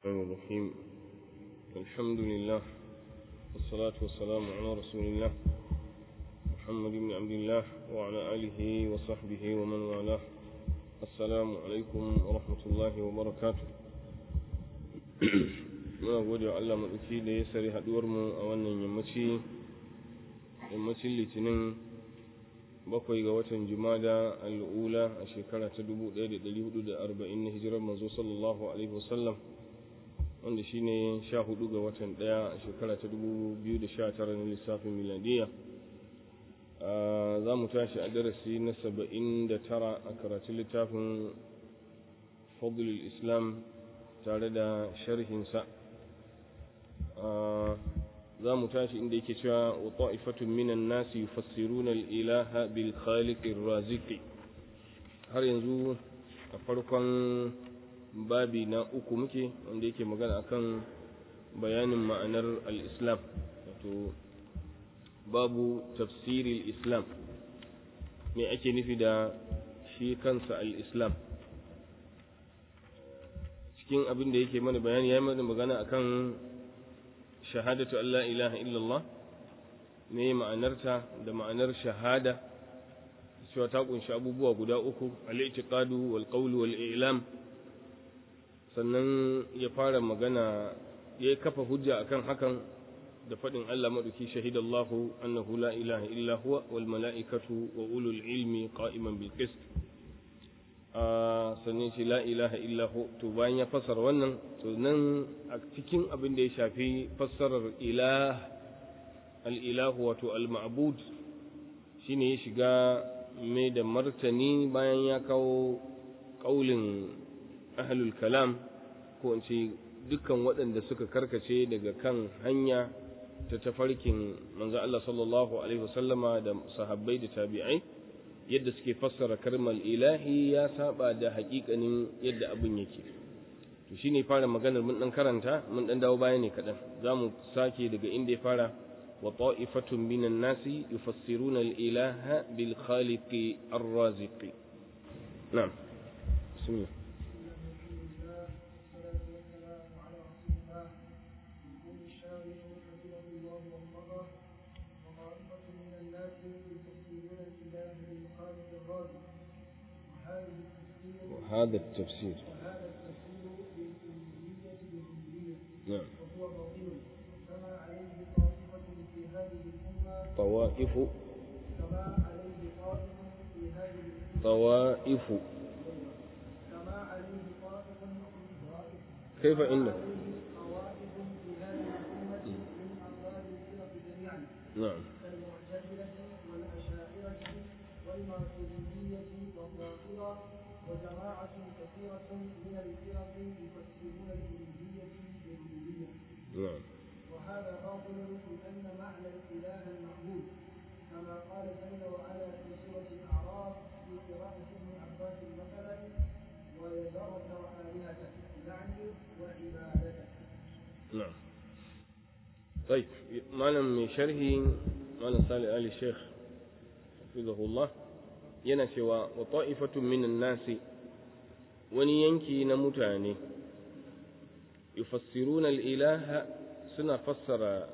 الرحمن الرحيم الحمد لله والصلاة والسلام على رسول الله محمد بن عبد الله وعلى آله وصحبه ومن والاه السلام عليكم ورحمة الله وبركاته muna gode wa Allah maɗauki da ya sari haɗuwarmu a wannan yammaci yammacin litinin bakwai ga watan jumada al'ula a shekara ta 1440 na hijirar manzo sallallahu alaihi wasallam wanda shine sha hudu ga watan ɗaya a shekara ta 2019 na lissafin miladiya za mu tashi a darasi na 79 a karatun littafin fadlul islam tare da sharhinsa za mu tashi inda yake cewa wa ta'ifatun minan nasi yufassiruna al-ilaha bil khaliqir raziqi har yanzu a farkon babi na uku muke wanda yake magana akan bayanin ma'anar al-islam wato babu tafsiril islam me ake nufi da shi kansa al-islam cikin abin da yake mana bayani ya yi mana magana akan shahadatu Allah ilaha illallah ne ma'anarta da ma'anar shahada cewa ta kunshi abubuwa guda uku al-i'tiqadu wal qawlu wal i'lam sannan ya fara magana ya kafa hujja akan hakan da faɗin Allah maɗauki shahidallahu annahu la ilaha illa huwa wal mala'ikatu wa ulul ilmi qa'iman bil qist sannan shi la ilaha illa hu to bayan ya fassara wannan to nan a cikin abin da ya shafi fassarar ilah al-ilahu wato al-ma'bud shine ya shiga mai da martani bayan ya kawo kaulin ahlul kalam ko in ce dukkan waɗanda suka karkace daga kan hanya ta tafarkin manzo Allah sallallahu alaihi wasallama da sahabbai da tabi'ai yadda suke fassara kalmar ilahi ya saba da hakikanin yadda abin yake to shine fara maganar mun dan karanta mun dan dawo baya ne kadan zamu sake daga inda ya fara wa ta'ifatun minan nasi yufassiruna al-ilaha bil khaliqi ar-raziqi na'am bismillah وهذا التفسير وهذا التفسير للألوهية بالربوبية نعم وهو باطل كما عليه طائفة في هذه الأمة طوائف كما عليه طائف في هذه الأمة طوائف كما عليه طائف كيف إنه طوائف في هذه الأمة من أفراد الفرق جميعا نعم كالمعتزلة والأشاعرة والماتريدية والظاهرة وجماعة كثيرة من الفرق يفسرون الألوهية بالربوبية نعم وهذا باطل لأن معنى الإله المعبود كما قال جل وعلا في سورة الأعراف في قراءة ابن عباس مثلا ويذرك وآلهتك يعني وعبادتك نعم طيب malam mai sharhi malam salih ali sheikh hafizahullah yana cewa wa ta'ifatun minan nasi wani yanki na mutane yufassiruna al-ilaha suna fassara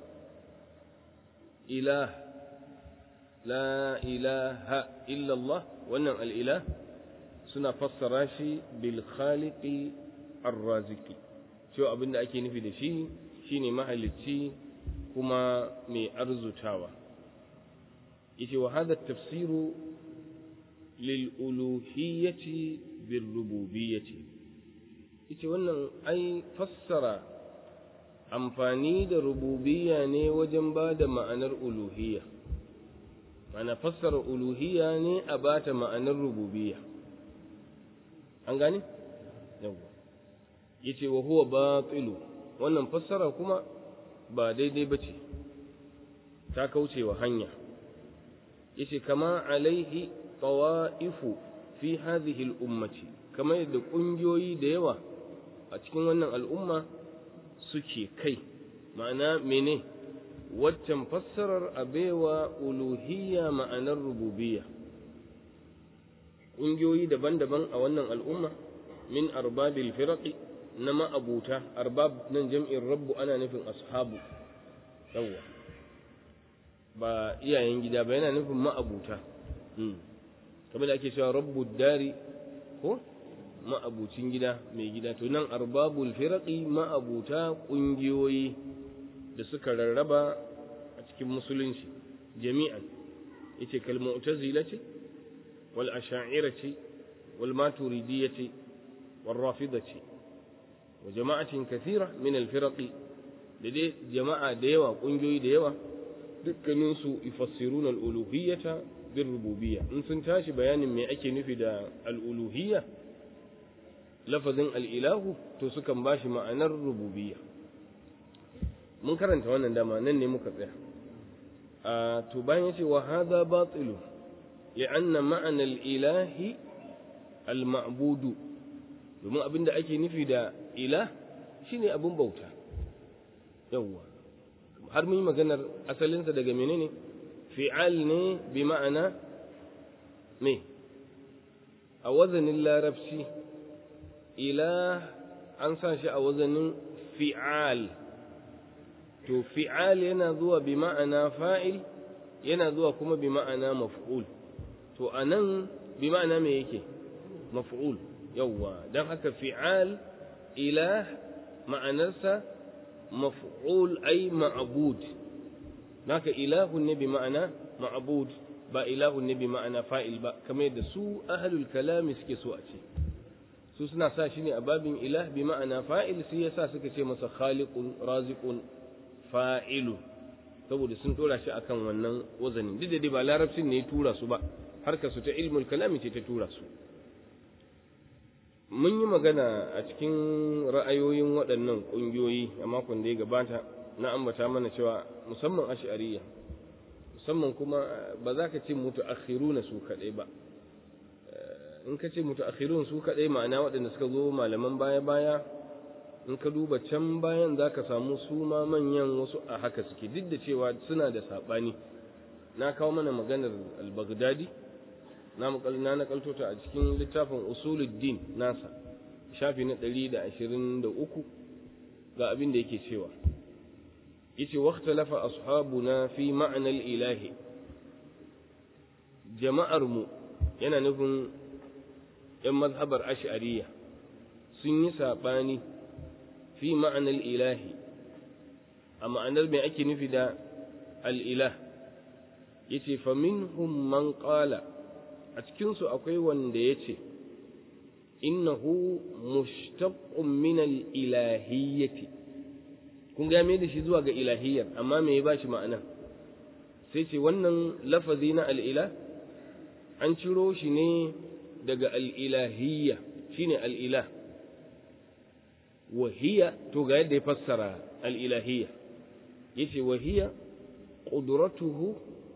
ilah la ilaha illa Allah wannan al-ilah suna fassara shi bil khaliqi ar-raziqi cewa abinda ake nufi da shi shine mahalicci kuma mai arzutawa yace wa hada tafsiru lil uluhiyyati bir rububiyyati yace wannan ai fassara amfani da rububiyya ne wajen ba da ma'anar uluhiyya mana fassara uluhiyya ne a bata ma'anar rububiyya an gane yawa yace wa huwa batilu wannan fassara kuma ba daidai bace ta kauce wa hanya yace kama alaihi tawa'ifu fi hadhihi al-ummati kama yadda kungiyoyi da yawa a cikin wannan al'umma suke kai ma'ana mene waccan fassarar abewa uluhiyya ma'anar rububiyya ƙungiyoyi daban-daban a wannan al'umma min arbabil firaqi na ma'abuta arbab nan jam'in rabbu ana nufin ashabu yawwa ba iyayen gida ba yana nufin ma'abuta kamar da ake cewa rabbu dari ko ma'abucin gida mai gida to nan arbabul firaqi ma'abuta kungiyoyi da suka rarraba a cikin musulunci jami'an yace kal mu'tazila ce wal asha'ira ce wal maturidiyya ce wal rafida ce wa jama'atin kathira min al firaqi da dai jama'a da yawa kungiyoyi da yawa dukkaninsu yufassiruna al uluhiyyata bir rububiyya in sun tashi bayanin me ake nufi da al uluhiyya lafazin al'ilahu to sukan ba shi ma'anar rububiyya mun karanta wannan dama nan ne muka tsaya a to bayan ya ce wa haza batilu li'anna ma'anar ilahi al-ma'budu domin abin da ake nufi da ilah shine abin bauta yawwa har mun yi maganar asalinsa daga menene fi'al ne bi ma'ana me a wazanin larabci ilah an sa shi a wazanin fi'al to fi'al yana zuwa bi ma'ana fa'il yana zuwa kuma bi ma'ana maf'ul to anan bi ma'ana me yake maf'ul yawwa dan haka fi'al ilah ma'anarsa maf'ul ay ma'bud naka ilahun ne bi ma'ana ma'bud ba ilahun ne bi ma'ana fa'il ba kamar yadda su ahlul kalami suke so a ce su suna sa shi ne a babin ilah bi ma'ana fa'il sai yasa suka ce masa khaliqun raziqun fa'ilu saboda sun tura shi akan wannan wazanin duk da dai ba larabcin ne ya tura su ba harkar su ta ilmul kalami ce ta tura su mun yi magana a cikin ra'ayoyin waɗannan ƙungiyoyi a makon da ya gabata na ambata mana cewa musamman ash'ariyya musamman kuma ba za ka ce mutu akhiruna su kaɗai ba in ka ce mutaakhirun su kadai ma'ana waɗanda suka zo malaman baya-baya in ka duba can bayan za ka samu su ma manyan wasu a haka suke duk da cewa suna da saɓani na kawo mana maganar al-baghdadi na na nakalto ta a cikin littafin usuluddin nasa shafi na ɗari da ashirin da uku ga abin da yake cewa yace waqtalafa ashabuna fi ma'anar ilahi jama'ar mu yana nufin ‘yan mazhabar ash'ariya sun yi saɓani fi ma'anar ilahi a ma'anar mai ake nufi da al'ilah ya ce faminhum man ƙala a cikinsu akwai wanda ya ce innahu mushtaqqun min al-ilahiyyati kun ga me da shi zuwa ga ilahiyyar amma me ya bashi ma'ana sai ce wannan lafazi na al'ilah an ciro shi ne daga al'ilahiyya shi ne al'ilah wahiya to ga yadda ya fassara al'ilahiyya ya ce wahiya ƙuduratuhu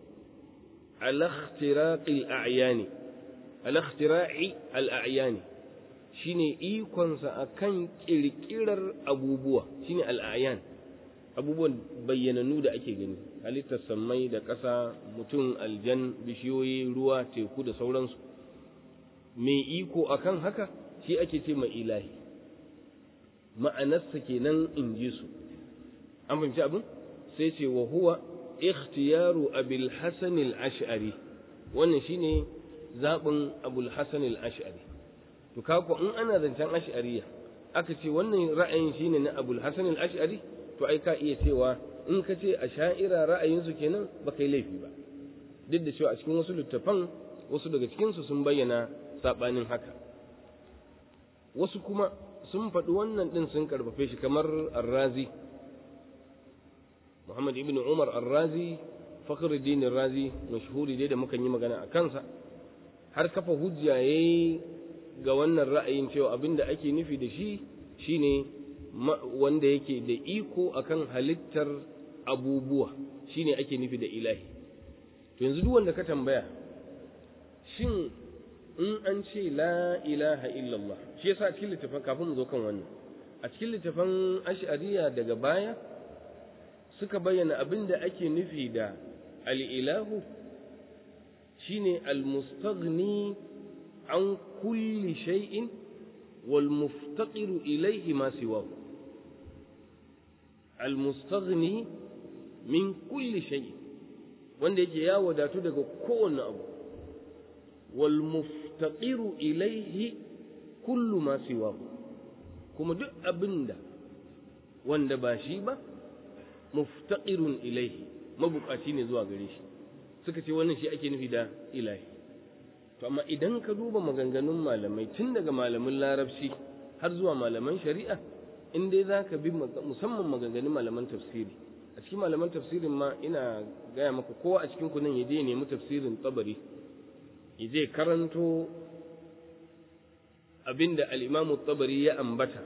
alaktira'i al'ayani shi ne ikonsa a kan ƙirƙirar abubuwa shi ne al'ayan abubuwan bayyananu da ake gani halittar sammai da ƙasa mutum aljan bishiyoyi ruwa teku da sauransu mai iko akan haka shi ake ce mai ilahi ma'anarsa kenan in ji su an fahimci abin sai ce wa huwa ikhtiyaru abil hasan al-ash'ari wannan shine zabin abul hasan al-ash'ari to kako in ana zancen ash'ariya aka ce wannan ra'ayin shine na abul hasan al-ash'ari to ai ka iya cewa in ka ce a sha'ira ra'ayinsu kenan ba kai laifi ba duk da cewa a cikin wasu littafan wasu daga cikinsu sun bayyana saɓanin haka wasu kuma sun faɗi wannan ɗin sun karfafe shi kamar arrazi muhammad ibn umar arrazi fakhruddin razi mashhuri dai da mukan yi magana a kansa har kafa hujja yayi ga wannan ra'ayin cewa abinda ake nufi da shi shine wanda yake da iko akan halittar abubuwa shine ake nufi da ilahi to yanzu duk wanda ka tambaya shin in an ce la ilaha illallah shi yasa cikin littafin kafin mu zo kan wannan a cikin littafin ash'ariya daga baya suka bayyana abin da ake nufi da al'ilahu shine almustaghni an kulli shay'in wal muftaqiru ilayhi ma siwahu al mustaghni min kulli shay wanda yake ya wadatu daga kowane abu wal muftaqiru ilayhi kullu ma siwahu kuma duk abinda wanda ba shi ba muftaqirun ilaihi mabukaci ne zuwa gare shi suka ce wannan shi ake nufi da ilahi to amma idan ka duba maganganun malamai tun daga malamin larabci har zuwa malaman shari'a in dai za ka bi musamman maganganun malaman tafsiri a cikin malaman tafsirin ma ina gaya maka kowa a cikin kunan ya je nemi tafsirin tsabari ya je karanto abinda al-imamu tsabari ya ambata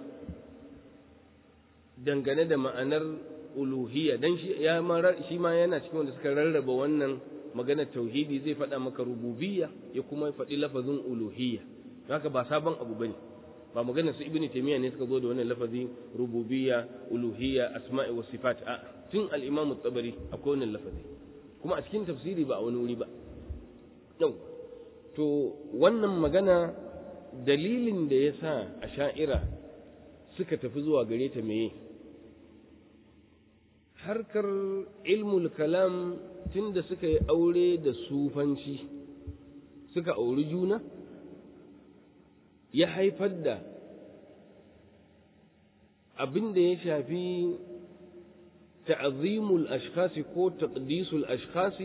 dangane da ma'anar uluhiyya dan shi ya ma shi ma yana cikin wanda suka rarraba wannan maganar tauhidi zai faɗa maka rububiyya ya kuma faɗi lafazin uluhiyya haka ba sabon abu bane ba maganar su ibnu taymiya ne suka zo da wannan lafazin rububiyya uluhiyya asma'i was sifat a tun al-imam at-tabari akwai wannan lafazi kuma a cikin tafsiri ba a wani wuri ba yau to wannan magana dalilin da ya sa a sha'ira suka tafi zuwa gare ta meye harkar ilmul kalam tunda suka yi aure da sufanci suka auri juna ya haifar da abin da ya shafi ta'azimul ashkhasi ko taqdisul ashkhasi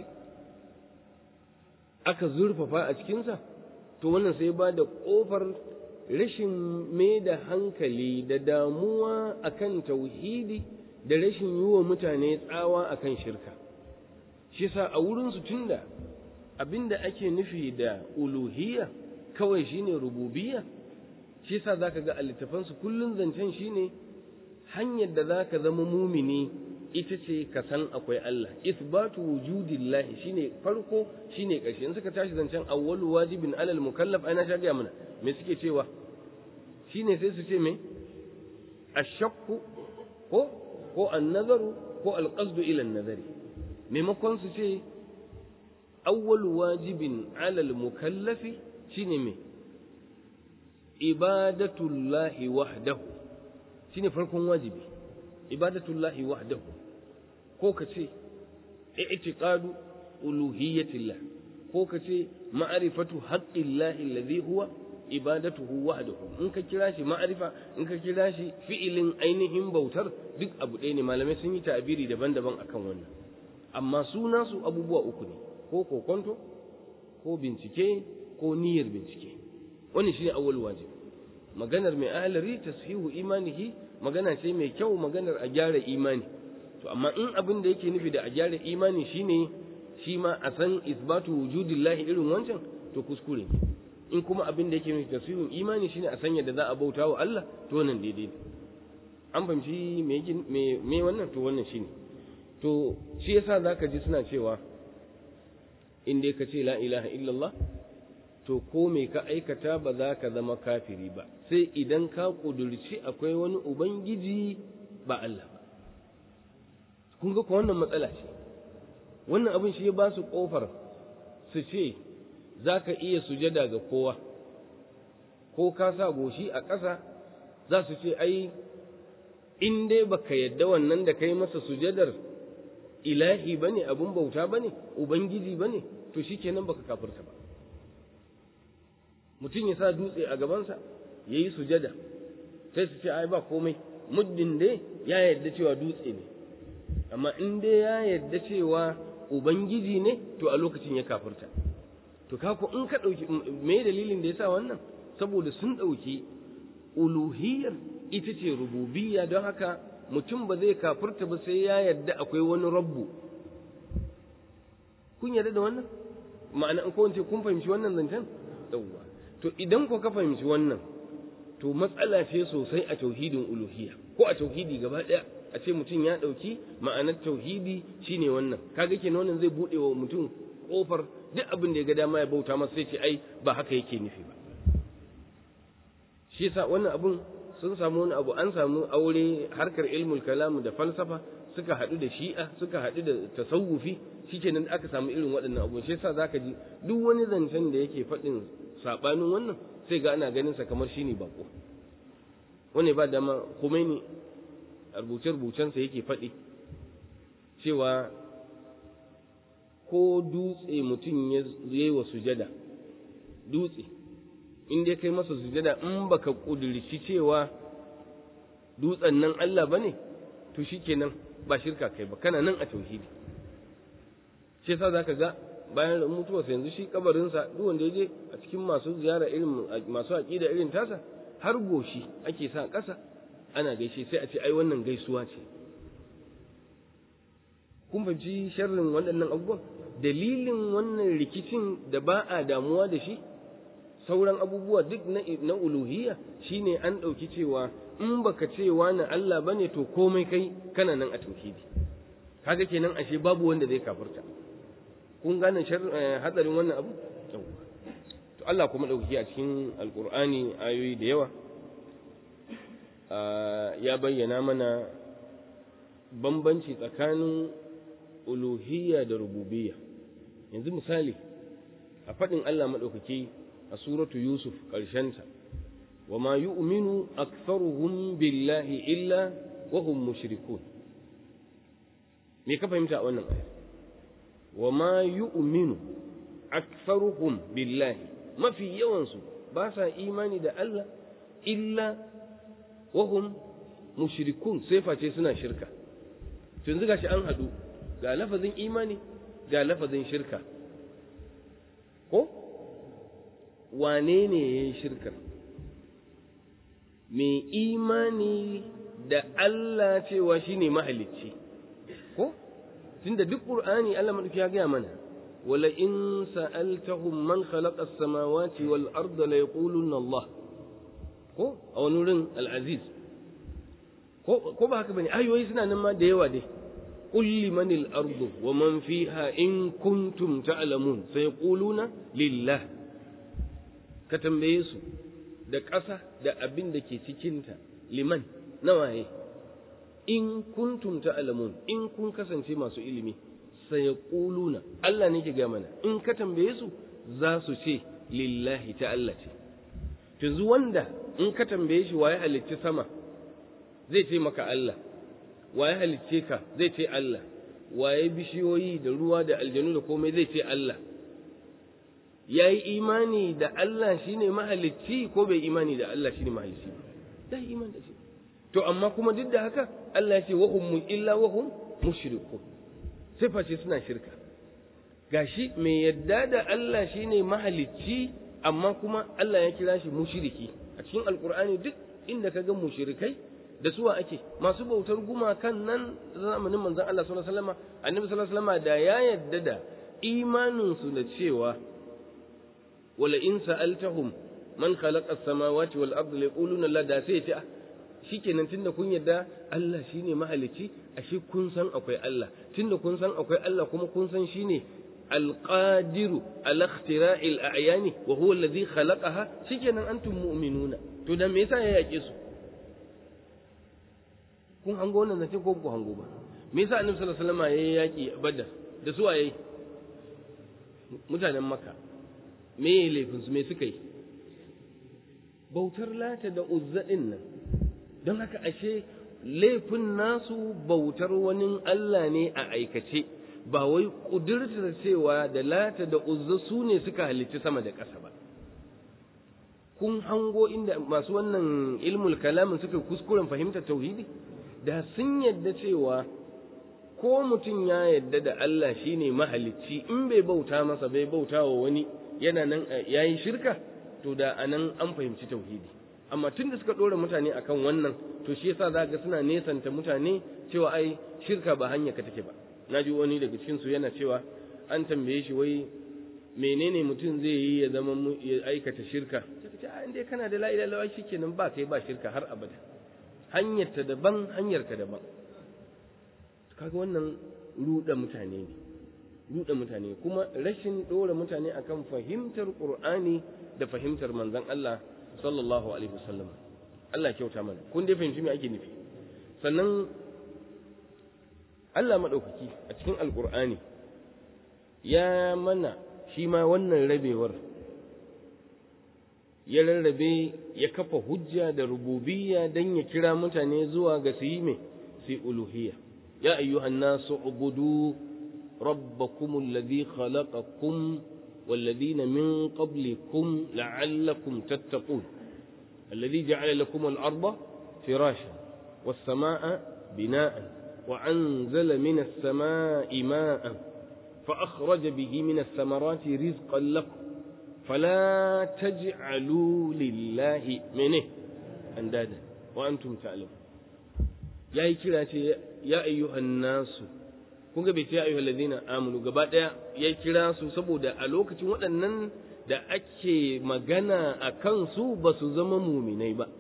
aka zurfafa a cikinsa to wannan sai ba da ƙofar rashin mai da hankali da damuwa akan tauhidi da rashin yi wa mutane tsawa akan shirka shi sa a wurinsu tunda abinda ake nufi da uluhiyya kawai shine rububiyya shi sa zaka ga a littafansu kullun zancen shine hanyar da zaka zama mumini ita ce ka san akwai Allah isbatu wujudillahi shine farko shine ƙarshe in suka tashi zancen awwalu wajibin alal mukallaf ana sha gaya mana me suke cewa shine sai su ce me ashakku ko ko annazaru ko alqasdu ila an-nazari maimakon su ce awwalu wajibin alal mukallafi shine me ibadatullahi wahdahu shine farkon wajibi ibadatullahi wahdahu ko ka ce i'tiqadu uluhiyyatillah ko ka ce ma'rifatu haqqillahi alladhi huwa ibadatuhu wahdahu in ka kira shi ma'arifa in ka kira shi fi'ilin ainihin bautar duk abu ɗaya ne malamai sun yi ta'abiri daban-daban akan wannan amma suna su abubuwa uku ne ko kokonto ko bincike ko niyyar bincike wannan shine awwal wajib maganar mai ahlari tashihu imanihi magana ce mai kyau maganar a gyara imani to amma in abin da yake nufi da a gyara imani shine shi ma a san isbatu wujudillahi irin wancan to kuskure in kuma abin da yake nufi tasihun imani shine a sanya da za a bauta wa Allah to wannan daidai ne an fahimci me me wannan to wannan shine to shi yasa zaka ji suna cewa in dai ka ce la ilaha illallah to ko me ka aikata ba za ka zama kafiri ba sai idan ka kudurci akwai wani ubangiji ba Allah ba kun ga ko wannan matsala ce wannan abin shi ya ba su kofar su ce za ka iya sujada ga kowa ko ka sa goshi a ƙasa za su ce ai in dai baka yadda wannan da kai masa sujadar ilahi bane abun bauta bane ubangiji bane to shikenan baka kafirta ba mutum ya sa dutse a gabansa ya yi sujada sai su ce ai ba komai muddin dai ya yarda cewa dutse ne amma in dai ya yarda cewa ubangiji ne to a lokacin ya kafirta to kako in ka ɗauki me dalilin da ya sa wannan saboda sun ɗauki uluhiyar ita ce rububiyya don haka mutum ba zai kafirta ba sai ya yarda akwai wani rabbu kun yarda da wannan ma'ana in ko kun fahimci wannan zancen yawwa to idan ko ka fahimci wannan to matsala ce sosai a tauhidin uluhiyya ko a tauhidi gaba ɗaya a ce mutum ya ɗauki ma'anar tauhidi shine wannan kaga kenan wannan zai buɗe wa mutum kofar duk abin da ya ga dama ya bauta masa sai ce ai ba haka yake nufi ba shi yasa wannan abun sun samu wani abu an samu aure harkar ilmul kalam da falsafa suka haɗu da shi'a suka haɗu da tasawufi shikenan aka samu irin waɗannan abu shi yasa zaka ji duk wani zancen da yake faɗin sabanin wannan sai ga ana ganin sa kamar shine bako wani ba dama Khomeini a rubuce-rubucensa yake faɗi cewa ko dutse mutum ya yi wa sujada dutse in dai kai masa sujada in baka ƙudurci cewa dutsen nan Allah ba ne to shikenan ba shirka kai ba kana nan a tauhidi shi yasa zaka ga bayan mutuwarsa yanzu shi kabarinsa duk wanda je a cikin masu ziyara irin masu aqida irin tasa har goshi ake sa ƙasa ana gaishe sai a ce ai wannan gaisuwa ce kun fahimci sharrin waɗannan abubuwan dalilin wannan rikicin da ba a damuwa da shi sauran abubuwa duk na uluhiyya shine an ɗauki cewa in baka ce wani Allah bane to komai kai kana nan a tauhidi kaga kenan ashe babu wanda zai kafirta kun gane hatsarin wannan abu to Allah kuma ɗauki a cikin alkur'ani ayoyi da yawa ya bayyana mana bambanci tsakanin uluhiyya da rububiyya yanzu misali a faɗin Allah maɗaukaki a suratu Yusuf ƙarshenta wa ma yu'minu aktharuhum billahi illa wa hum mushrikun me ka fahimta a wannan aya wa ma yu'minu aktharuhum billahi mafi yawansu ba sa imani da Allah illa wa hum mushrikun sai face suna shirka yanzu gashi an haɗu ga lafazin imani ga lafazin shirka ko wane ne ya yi shirkar mai imani da Allah cewa shi ne mahalicci ko tunda duk ƙur'ani Allah maɗauki ya gaya mana wala in sa'altahum man khalaqa as-samawati wal arda la yaquluna Allah ko a wani wurin al-aziz ko ko ba haka bane ayoyi suna nan ma da yawa dai قل لمن الأرض ومن فيها إن كنتم تعلمون سيقولون لله كتنبيه su da ƙasa da abin da ke cikinta liman nawaye in kuntum ta'lamun in kun kasance masu ilimi sayaquluna Allah ne ke ga mana in ka tambaye su za su ce lillahi ta Allah ce yanzu wanda in ka tambaye shi waye halicci sama zai ce maka Allah waye halicce ka zai ce Allah waye bishiyoyi da ruwa da aljanu da komai zai ce Allah ya yi imani da Allah shine mahalicci ko bai imani da Allah shine mahalicci ba da imani da shi to amma kuma duk da haka Allah ya ce wa hum illa wa hum mushrikun sai face suna shirka gashi mai yadda da Allah shine mahalicci amma kuma Allah ya kira shi mushriki a cikin alkur'ani duk inda ka ga mushrikai da suwa ake masu bautar gumakan nan zamanin manzon Allah sallallahu alaihi wasallam annabi sallallahu alaihi wasallam da ya yadda da imanin su da cewa wala in sa'altahum man khalaqa as-samawati wal ardi la yaquluna la da sai ta shikenan tunda kun yadda Allah shine mahalicci ashe kun san akwai Allah tunda kun san akwai Allah kuma kun san shine القادر على اختراع الأعيان وهو الذي خلقها شكرا أنتم مؤمنون to da me yasa ya yake su kun hango wannan zace ko ku hango ba me yasa annabi sallallahu alaihi wasallam yayi yaki badar da su waye mutanen makka me yayi laifin su me suka yi bautar lata da uzza din nan don haka ashe laifin nasu bautar wani Allah ne a aikace ba wai ƙudurtar cewa da lata da uzza su ne suka halicci sama da ƙasa ba kun hango inda masu wannan ilmul kalamin suka kuskuren fahimtar tauhidi da sun yadda cewa ko mutum ya yadda da Allah shine mahalicci in bai bauta masa bai bauta wa wani yana nan yayi shirka to da anan an fahimci tauhidi amma tun da suka ɗora mutane akan wannan to shi yasa za ga suna nesanta mutane cewa ai shirka ba hanya ka take ba na ji wani daga cikinsu yana cewa an tambaye shi wai menene mutum zai yi ya zama ya aikata shirka sai ce a inda kana da la ilaha illallah shikenan ba kai ba shirka har abada hanyar ta daban hanyar ka daban kaga wannan ruda mutane ne ruda mutane kuma rashin dora mutane akan fahimtar qur'ani da fahimtar manzon Allah sallallahu alaihi wasallam Allah kyauta mana kun dai fahimci me ake nufi sannan Allah maɗaukaki a cikin alƙur'ani ya mana shi ma wannan rabewar ya rarrabe ya kafa hujja da rububiyya dan ya kira mutane zuwa ga su yi me su uluhiyya ya ayyuhan nasu ubudu rabbakum alladhi khalaqakum والذين من قبلكم لعلكم تتقون الذي جعل لكم الأرض فراشا والسماء بناء وأنزل من السماء ماء فأخرج به من الثمرات رزقا لكم فلا تجعلوا لله منه أندادا وأنتم تعلمون يا كراتي يا أيها الناس kun ga bai ce ayyuhal ladina amanu gaba daya ya kira su saboda a lokacin waɗannan da ake magana a kansu ba su zama muminai ba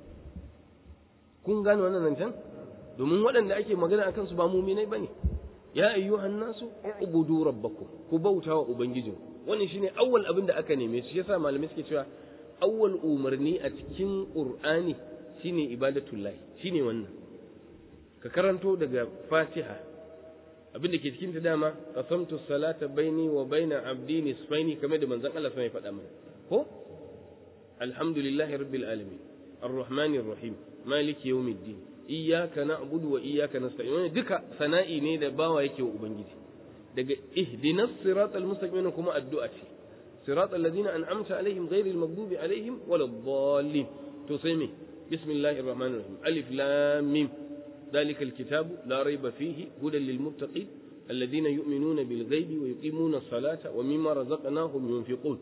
kun gane wannan nan can domin waɗanda ake magana a kansu ba muminai ba ne ya ayyuhan nasu ubudu rabbakum ku bauta wa ubangijin wannan shine awwal abin da aka neme shi yasa malamai suke cewa awwal umarni a cikin qur'ani shine ibadatullahi shine wannan ka karanto daga fatiha abin da ke cikin ta dama qasamtu salata baini wa baina abdi nisfaini kamar da manzon Allah sai ya faɗa mana ko alhamdulillahi rabbil alamin arrahmanir rahim maliki yawmiddin iyyaka na'budu wa iyyaka nasta'in wannan duka sana'i ne da bawa yake wa ubangiji daga ihdinas siratal mustaqim kuma addu'a ce siratal ladina an'amta alaihim ghairil maghdubi alaihim waladdallin to sai me bismillahir rahmanir rahim alif lam mim ذلك الكتاب لا ريب فيه هدى للمتقين الذين يؤمنون بالغيب ويقيمون الصلاة ومما رزقناهم ينفقون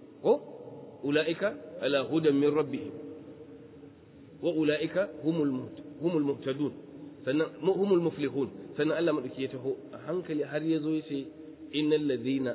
أولئك على هدى من ربهم وأولئك هم المهت هم المهتدون هم المفلحون سنة ألا مدكيته هنك لهر يزوي إن الذين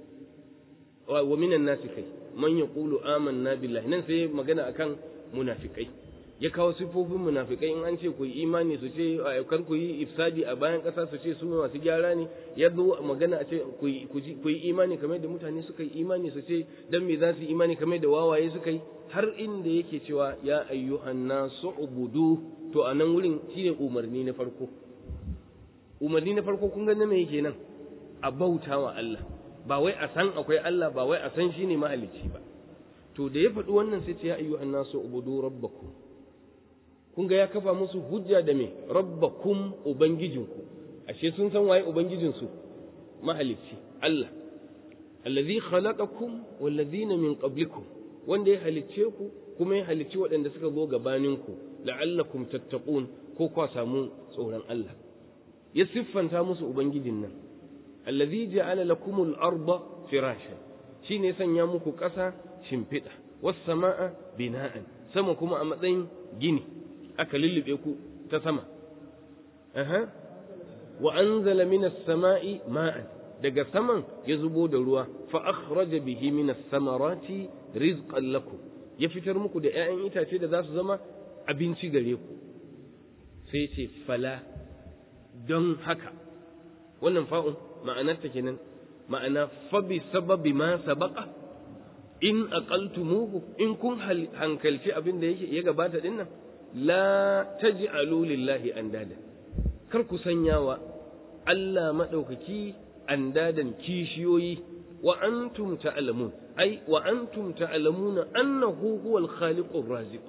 ومن الناس كي من يقول آمنا بالله ننسي مغنى أكان منافقين ya kawo sifofin munafikai in an ce ku yi imani su ce kar ku yi ifsadi a bayan ƙasa su ce su masu gyara ne ya zo magana a ce ku yi imani kamar da mutane suka yi imani su ce dan me za su yi imani kamar da wawaye suka yi har inda yake cewa ya ayyuhan nasu ubudu to a nan wurin shine umarni na farko umarni na farko kun ga na me yake nan a bauta wa Allah ba wai a san akwai Allah ba wai a san shine mahalicci ba to da ya faɗi wannan sai ce ya ayyuhan nasu ubudu rabbakum kun ga ya kafa musu hujja da me rabbakum ubangijinku ashe sun san waye ubangijinsu mahalicci Allah allazi khalaqakum wallazina min qablikum wanda ya halicce ku kuma ya halicci waɗanda suka zo gabaninku la'allakum tattaqun ko kwa samu tsoron Allah ya siffanta musu ubangijin nan allazi ja'ala lakumul arda firasha shine sanya muku ƙasa shimfiɗa was sama'a bina'an sama kuma a matsayin gini aka lullube ku ta sama aha wa anzala minas sama'i ma'an daga saman ya zubo da ruwa fa akhraja bihi minas samarati rizqan lakum ya fitar muku da ƴaƴan itace da za su zama abinci gare ku sai ce fala don haka wannan fa'un ma'anar ta kenan ma'ana fa bi sababi ma sabaqa in aqaltumuhu in kun hankalci abin da yake ya gabata dinnan la taj'alu lillahi andada kar ku sanya wa Allah madaukaki andadan kishiyoyi wa antum ta'lamun ai wa antum ta'lamuna annahu huwal khaliqur raziq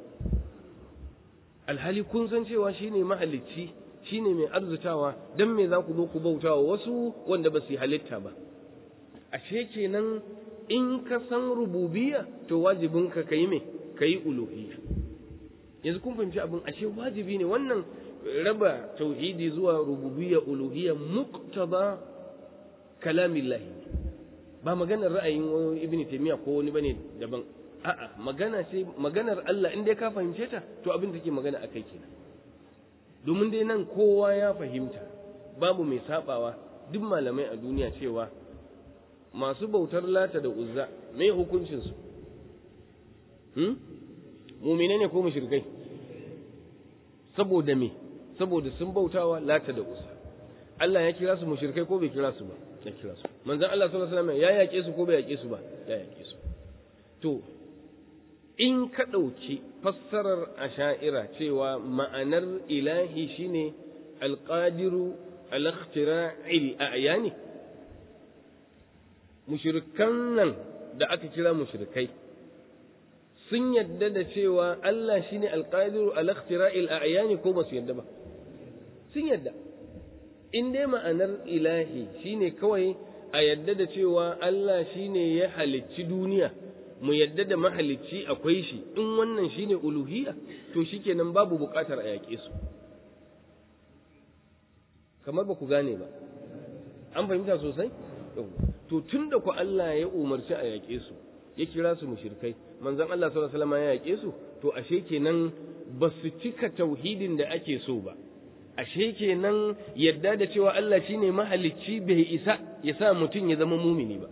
alhali kun san cewa shine mahalicci shine mai arzutawa dan me za ku zo ku bautawa wasu wanda ba su halitta ba ashe kenan in ka san rububiyya to wajibinka kai me kai uluhiyya yanzu kun fahimci abin ashe wajibi ne wannan raba tauhidi zuwa rububiyya uluhiyya muqtada kalamillahi ba maganar ra'ayin ibn taymiya ko wani bane daban a'a magana ce maganar Allah in dai ka fahimce ta to abin da ke magana akai kenan domin dai nan kowa ya fahimta babu mai sabawa duk malamai a duniya cewa masu bautar lata da uzza me hukuncin su hmm? mumine ne ko mushrikai saboda me saboda sun bautawa lata da uzza Allah ya kira su mushrikai ko bai kira su ba ya kira su manzon Allah sallallahu alaihi wasallam ya yake su ko bai yake su ba ya yake su to in ka ɗauki fassarar asha'ira cewa ma'anar ilahi shine alqadiru al-ikhtira'il a'yani mushrikan nan da aka kira mushrikai sun yadda da cewa Allah shine alqadiru ala ikhtira'il a'yani ko ba su yadda ba sun yadda in dai ma'anar ilahi shine kawai a yadda da cewa Allah shine ya halicci duniya mu yadda da mahalicci akwai shi in wannan shine uluhiyya to shikenan babu buƙatar a yaƙe su kamar ba ku gane ba an fahimta sosai to tun da ku Allah ya umarci a yaƙe su ya kira su mushrikai manzon Allah sallallahu alaihi wasallam ya yaƙe su to ashe kenan ba su cika tauhidin da ake so ba ashe kenan yadda da cewa Allah shine mahalicci bai isa ya sa mutum ya zama mumini ba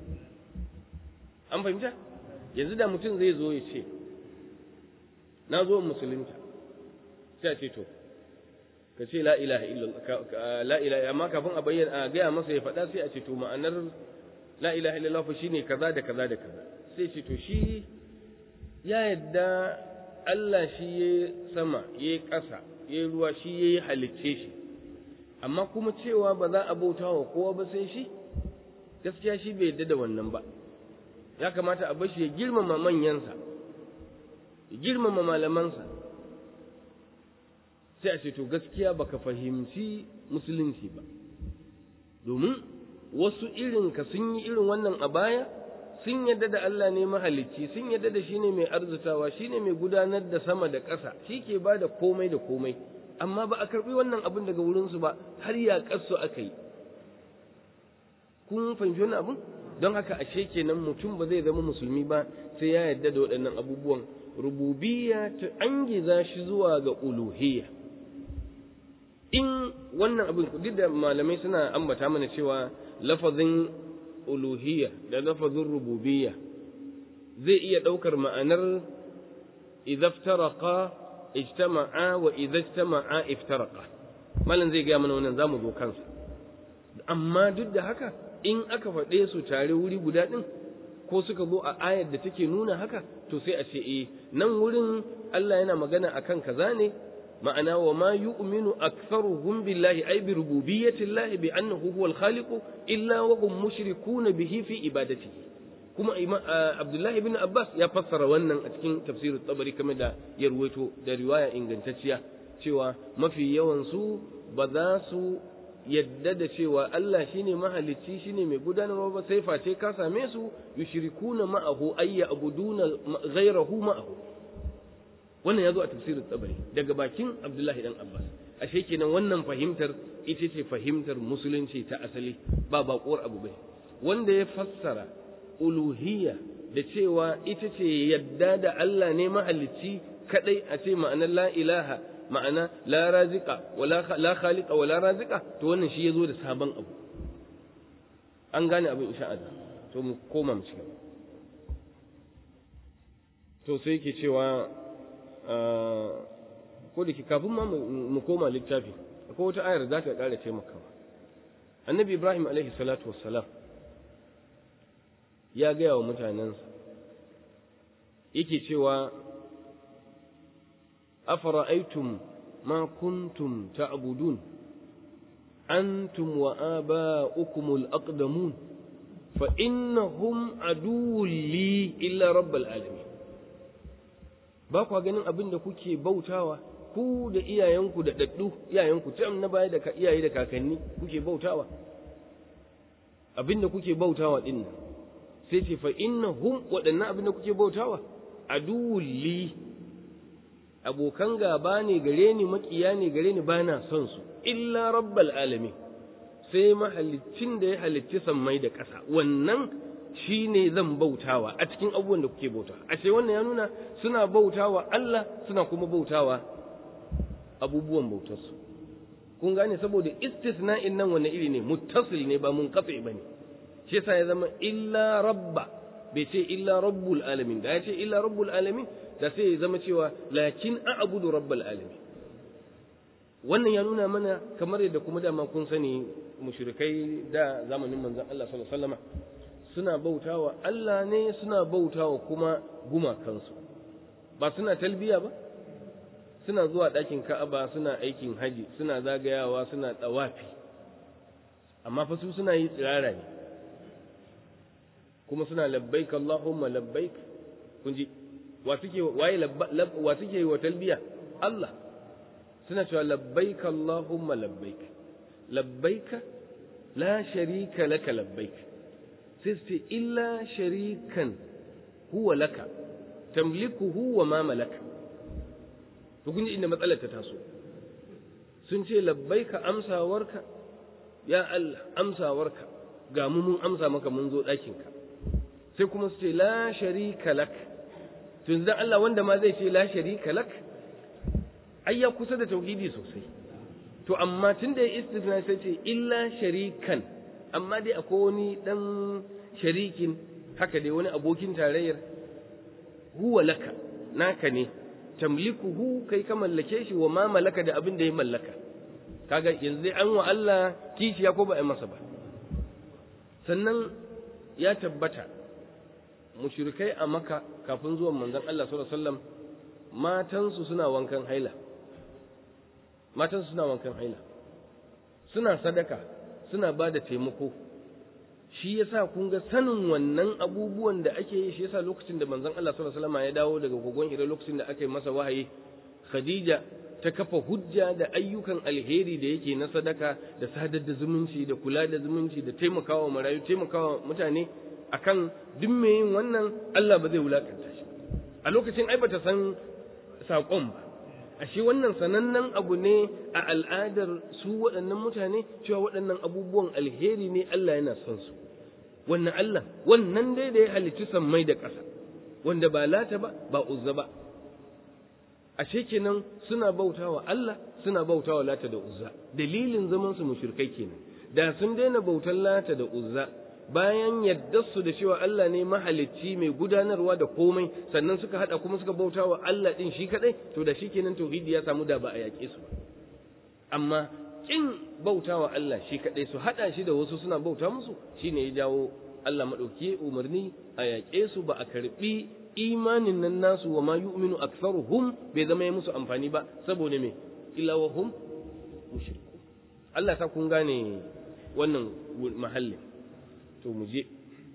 an fahimta yanzu da mutum zai zo ya ce na zo musulunta sai a ce to ka ce la ilaha illallah la ilaha amma kafin a bayyana a gaya masa ya faɗa sai a ce to ma'anar la ilaha illallah fa shine kaza da kaza da kaza sai ce to shi ya yadda Allah shi ya sama ya ƙasa ya ruwa shi ya yi halicce shi amma kuma cewa ba za a bauta wa kowa ba sai shi gaskiya shi bai yadda da wannan ba ya kamata a bashi ya girmama manyansa ya girmama malamansa sai a ce to gaskiya baka fahimci musulunci ba domin wasu irinka sun yi irin wannan a baya sun yadda da Allah ne mahalicci sun yadda da shi ne mai arzutawa shi ne mai gudanar da sama da ƙasa shi ke ba da komai da komai amma ba a karɓi wannan abin daga wurinsu ba har ya ƙasu aka yi kun fahimci wannan abin don haka ashe kenan mutum ba zai zama musulmi ba sai ya yadda da waɗannan abubuwan rububiyya ta angiza shi zuwa ga uluhiyya in wannan abin duk da malamai suna ambata mana cewa lafazin uluhiyya da lafazin rububiyya zai iya ɗaukar ma'anar idaftaraqa ijtama'a wa idajtama'a iftaraqa malam zai gaya mana wannan zamu zo kansa amma duk da haka in aka faɗe su tare wuri guda ɗin ko suka zo a ayar da take nuna haka to sai a ce eh nan wurin Allah yana magana akan kaza ne ma'ana wa ma yu'minu aktharuhum billahi ay bi rububiyyati llahi bi annahu huwal khaliqu illa wa hum mushrikuna bihi fi ibadatihi kuma Abdullah ibn Abbas ya fassara wannan a cikin tafsirin tabari kamar da ya ruwaito da riwaya ingantacciya cewa mafi yawan su ba za su yadda da cewa Allah shine mahalicci shine mai gudanarwa ba sai face ka same su yushrikuna ma'ahu ayya abuduna ghayrahu ma'ahu wannan ya zo a tafsirin tsabari daga bakin abdullahi dan abbas ashe kenan wannan fahimtar ita ce fahimtar musulunci ta asali ba baƙuwar abu bai wanda ya fassara uluhiyya da cewa ita ce yadda da Allah ne mahalicci kadai a ce ma'anar la ilaha ma'ana la razika wala la khaliqa wala razika to wannan shi yazo da sabon abu an gane abin insha Allah to mu koma mu cikin to sai yake cewa ko da ke kafin ma mu koma littafi akwai wata ayar za ta ƙara taimakawa annabi ibrahim alaihi salatu wassalam ya gaya wa mutanensa yake cewa afara'aitum ma kuntum ta'budun antum wa aba'ukum al-aqdamun fa innahum aduwwun li illa rabbil alamin ba kwa ganin abin da kuke bautawa ku da iyayenku da daddu iyayenku tam na baya da iyaye da kakanni kuke bautawa abin da kuke bautawa din nan sai ce fa innahum waɗannan abin da kuke bautawa aduwwul li abokan gaba ne gare ni makiya ne gare ni bana son su illa rabbal alamin sai mahalicin da ya halicci sammai da ƙasa wannan shi ne zan bautawa a cikin abubuwan da kuke bautawa a ce wannan ya nuna suna bautawa Allah suna kuma bautawa abubuwan bautarsu kun gane saboda istisna'in nan wani iri ne muttasil ne ba munqati bane shi yasa ya zama illa rabba bai ce illa rabbul alamin da ya ce illa rabbul alamin da sai ya zama cewa lakin a'budu rabbal alamin wannan ya nuna mana kamar yadda kuma dama kun sani mushrikai da zamanin manzon Allah sallallahu alaihi wasallam suna bautawa Allah ne suna bautawa kuma gumakansu ba suna talbiya ba suna zuwa ɗakin Ka'aba suna aikin haji suna zagayawa suna tsawafi amma fa su suna yi tsirara ne kuma suna labbaik Allahumma labbaik kun ji wa suke waye wa suke wa talbiya Allah suna cewa labbaik Allahumma labbaik labbaik la sharika laka labbaik sai su ce illa sharikan huwa laka tamlikuhu wa ma malaka to kun ji inda matsalar ta taso sun ce labbaika amsawarka ya Allah amsawarka ga mu mun amsa maka mun zo ɗakinka sai kuma su ce la sharika lak to yanzu Allah wanda ma zai ce la sharika lak ai ya kusa da tauhidi sosai to amma tun da ya istifna sai ce illa sharikan amma dai akwai wani dan sharikin haka dai wani abokin tarayyar huwa laka naka ne tamlikuhu kai ka mallake shi wa ma malaka da abin da ya mallaka kaga yanzu dai an wa Allah kishiya ko ba a masa ba sannan ya tabbata mushrikai a maka kafin zuwan manzon Allah sallallahu alaihi wasallam matansu suna wankan haila matansu suna wankan haila suna sadaka suna ba da taimako shi yasa kun ga sanin wannan abubuwan da ake yi shi yasa lokacin da manzon Allah sallallahu alaihi wasallam ya dawo daga kogon Hira lokacin da aka yi masa wahayi Khadija ta kafa hujja da ayyukan alheri da yake na sadaka da sadar da zumunci da kula da zumunci da taimakawa marayu taimakawa mutane akan duk mai yin wannan Allah ba zai wulakanta shi a lokacin ai bata san saƙon ba ashe wannan sanannen abu ne a al'adar su waɗannan mutane cewa waɗannan abubuwan alheri ne Allah yana son su wannan Allah wannan dai da ya halicci sammai da ƙasa wanda ba lata ba ba uzza ba ashe kenan suna bautawa Allah suna bautawa lata da uzza dalilin zaman su mushrikai kenan da sun daina bautar lata da uzza bayan su da cewa Allah ne mahalicci mai gudanarwa da komai sannan suka hada kuma suka bauta wa Allah din shi kadai to da shikenan tauhidi ya samu da ba a yaƙe su ba amma kin bauta wa Allah shi kadai su hada shi da wasu suna bauta musu shine ya jawo Allah madauki umarni a yaƙe su ba a karbi imanin nan nasu wa ma yu'minu aktharuhum bai zama ya musu amfani ba saboda me illa wa hum mushriku Allah ta kun gane wannan mahallin to mu je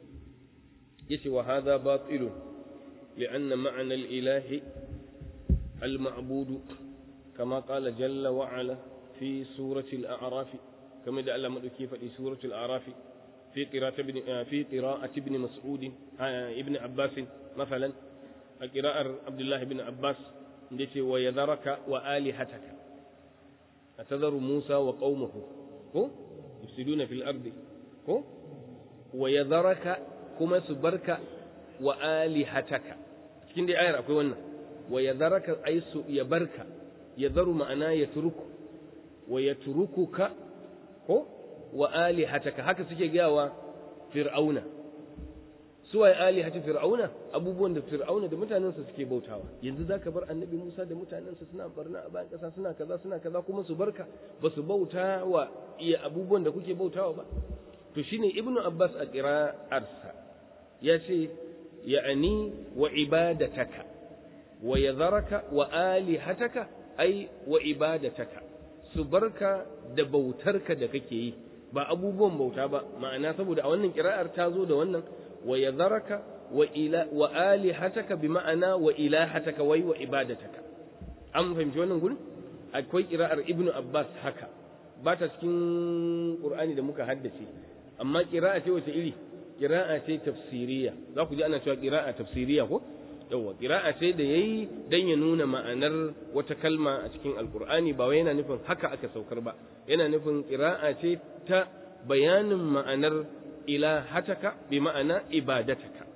yace wa hadha batilun li'anna ma'na al-ilahi al-ma'bud kama qala jalla wa ala fi surati al-a'raf kama da Allah madauki faɗi surati al-a'raf fi qira'ati ibn fi qira'ati ibn mas'ud ibn abbas مثلا قراءة عبد الله بن عباس yace wa yadharaka wa alihataka atadharu Musa wa qaumahu ko yufsiduna fil ardi ko wa yadharaka kuma su barka wa alihataka cikin dai ayar akwai wannan wa yadharaka ay su ya barka yadharu ma'ana ya turuku wa yatrukuka ko wa alihataka haka suke gayawa fir'auna suwaye alihati fir'auna abubuwan da fir'auna da mutanensa suke bautawa yanzu zaka bar annabi Musa da mutanensa suna barna a bayan kasa suna kaza suna kaza kuma su barka ba su bauta wa iya abubuwan da kuke bautawa ba to shine ibnu abbas a qira'arsa ya ce ya'ani wa ibadataka wa yadharaka wa alihataka ai wa ibadataka su barka da bautarka da kake yi ba abubuwan bauta ba ma'ana saboda a wannan qira'ar ta zo da wannan wa yadharaka wa ila wa alihataka bi ma'ana wa ilahataka wai wa ibadataka an fahimci wannan gurin akwai qira'ar ibnu abbas haka ba ta cikin qur'ani da muka haddace amma qira'a ce wace iri qira'a ce tafsiriya za ku ji ana cewa qira'a tafsiriya ko yawa qira'a ce da yayi dan ya nuna ma'anar wata kalma a cikin alqur'ani ba wai yana nufin haka aka saukar ba yana nufin qira'a ce ta bayanin ma'anar ilahataka bi ma'ana ibadataka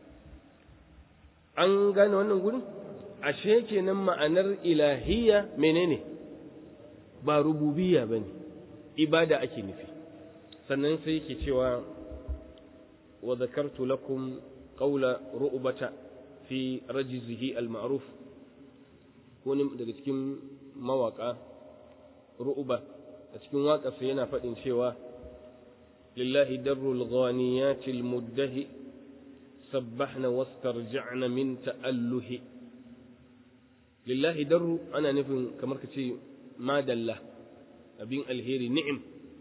an gane wannan gurin ashe kenan ma'anar ilahiyya menene ba rububiyya bane ibada ake nufi sannan sai yake cewa wa zakartu lakum qawla ru'bata fi rajzihi al-ma'ruf wani daga cikin mawaka ru'ba a cikin waƙarsa yana faɗin cewa lillahi darrul ghaniyatil muddahi sabbahna wastarja'na min ta'alluhi lillahi darru ana nufin kamar ka ce madalla abin alheri ni'im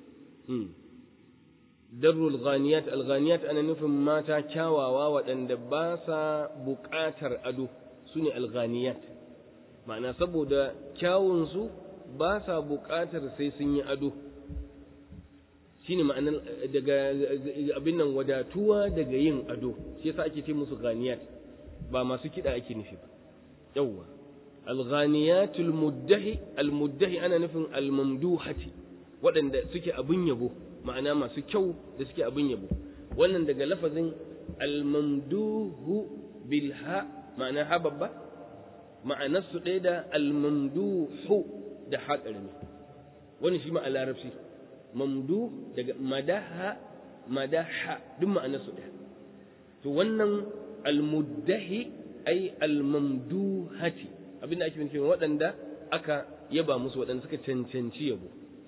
darrul ghaniyat al ghaniyat ana nufin mata kyawawa waɗanda ba sa buƙatar ado su ne alghaniyat ma'ana saboda kyawunsu ba sa buƙatar sai sun yi ado shine ma'anar daga abin nan wadatuwa daga yin ado shi yasa ake ce musu ghaniyat ba masu kiɗa ake nufi ba yawwa alghaniyatul muddahi almuddahi ana nufin almamduhati waɗanda suke abin yabo ma'ana masu kyau da suke abin yabo wannan daga lafazin almamduhu bilha ma'ana ha babba ma'anarsu ɗaya da almamduhu da ha ƙarami wani shi ma a larabci mamdu daga madaha madaha duk ma'anarsu ɗaya to wannan almuddahi ai almamduhati abinda ake nufi waɗanda aka yaba musu waɗanda suka cancanci yabo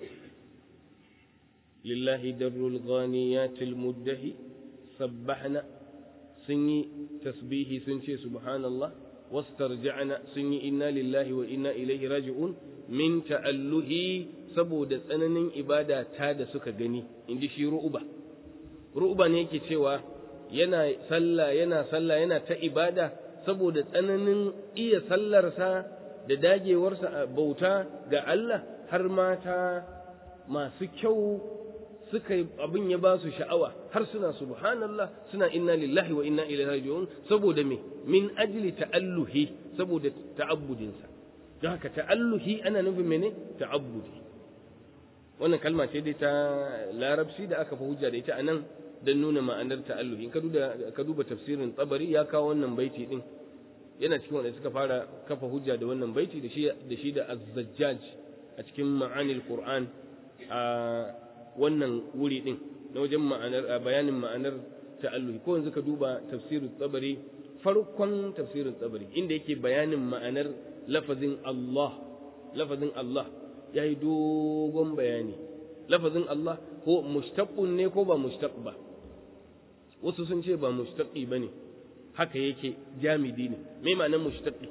lillahi darrul ghaniyatil muddahi sabbahna sun yi tasbihi sun ce subhanallah wastarja'na sun yi inna lillahi wa inna ilaihi raji'un min ta'alluhi saboda tsananin ibada ta da suka gani inji shi ru'uba ru'uba ne yake cewa yana sallah yana sallah yana ta ibada saboda tsananin iya sallarsa da dagewarsa a bauta ga Allah har mata masu kyau suka abin ya ba su sha'awa har suna subhanallah suna inna lillahi wa inna ilaihi raji'un saboda me min ajli ta'alluhi saboda ta'abbudinsa don haka ta'alluhi ana nufin mene ta'abbudi wannan kalma ce dai ta larabci da aka fi hujja da ita anan don nuna ma'anar ta'alluhi ka duba tafsirin tsabari ya kawo wannan baiti din yana cikin wanda suka fara kafa hujja da wannan baiti da shi da shi da az-zajjaj a cikin ma'anil qur'an a wannan wuri din na wajen ma'anar bayanin ma'anar ta'alluhi ko yanzu ka duba tafsirin tsabari farkon tafsirin tsabari inda yake bayanin ma'anar lafazin Allah lafazin Allah yayi dogon bayani lafazin Allah ko mushtaqun ne ko ba mushtaq ba wasu sun ce ba mushtaqi bane haka yake jamidi ne me ma'anar mushtaqi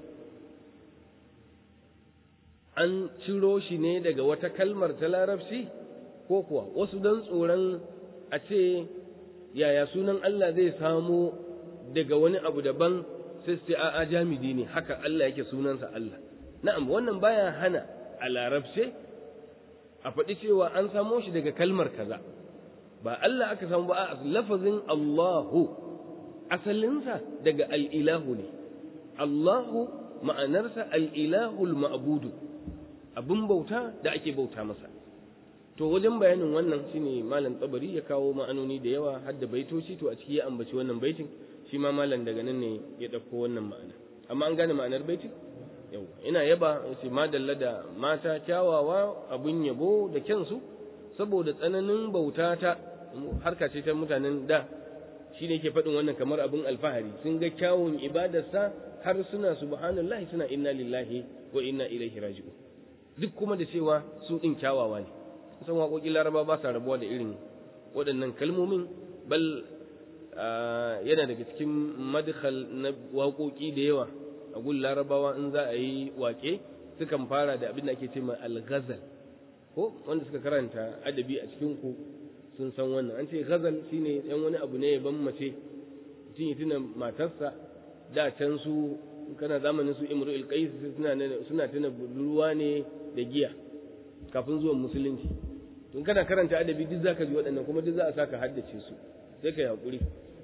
an ciro shi ne daga wata kalmar ta larabci ko kuwa wasu dan tsoron a ce yaya sunan Allah zai samo daga wani abu daban sai sai a'a jamidi ne haka Allah yake sunansa Allah na'am wannan baya hana a larabce a faɗi cewa an samo shi daga kalmar kaza ba Allah aka samu ba a lafazin Allahu asalinsa daga al'ilahu ne Allahu ma'anarsa al'ilahul ma'budu abin bauta da ake bauta masa to wajen bayanin wannan shine malam tsabari ya kawo ma'anoni da yawa har da baitoci to a ciki ya ambaci wannan baitin shi ma malam daga nan ne ya ɗauko wannan ma'ana amma an gane ma'anar baitin yau ina yaba ce madalla da mata kyawawa abun yabo da kyansu saboda tsananin bauta ta harka ce ta mutanen da shi ne ke faɗin wannan kamar abin alfahari sun ga kyawun ibadarsa har suna subhanallahi suna inna lillahi wa inna ilaihi raji'un duk kuma da cewa su ɗin kyawawa ne san waƙoƙin laraba ba sa rabuwa da irin waɗannan kalmomin bal yana daga cikin madkhal na waƙoƙi da yawa a gun larabawa in za a yi waƙe sukan fara da abin da ake ce ma al-ghazal ko wanda suka karanta adabi a cikin ku sun san wannan an ce ghazal shine yan wani abu ne ban mace mutum ya tuna matarsa da can su kana zamanin su imru'il qais suna suna tuna ruwa ne da giya kafin zuwan musulunci tun kana karanta adabi duk zaka ji waɗannan kuma duk za a saka haddace su sai kai hakuri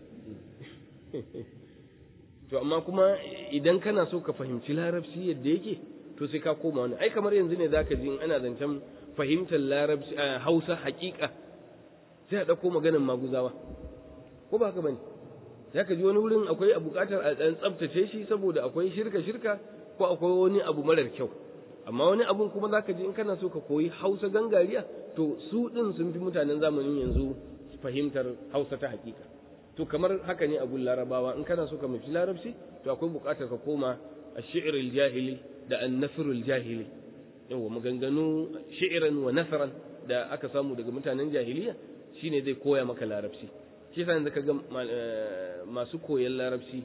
to amma kuma idan kana so ka fahimci larabci yadda yake to sai ka koma wani ai kamar yanzu ne zaka ji in ana zancen fahimtar larabci hausa hakika sai a ɗauko maganin maguzawa ko ba haka bane za ka ji wani wurin akwai a buƙatar a ɗan tsabtace shi saboda akwai shirka shirka ko akwai wani abu marar kyau amma wani abun kuma za ka ji in kana so ka koyi hausa gangariya to su ɗin sun fi mutanen zamanin yanzu fahimtar hausa ta hakika to kamar haka ne abun larabawa in kana so ka mafi larabci to akwai buƙatar ka koma a shi'iril jahili da an nasirul jahili yawa maganganu shi'iran wa nasaran da aka samu daga mutanen jahiliya shine zai koya maka larabci shi yasa yanzu ga masu koyon larabci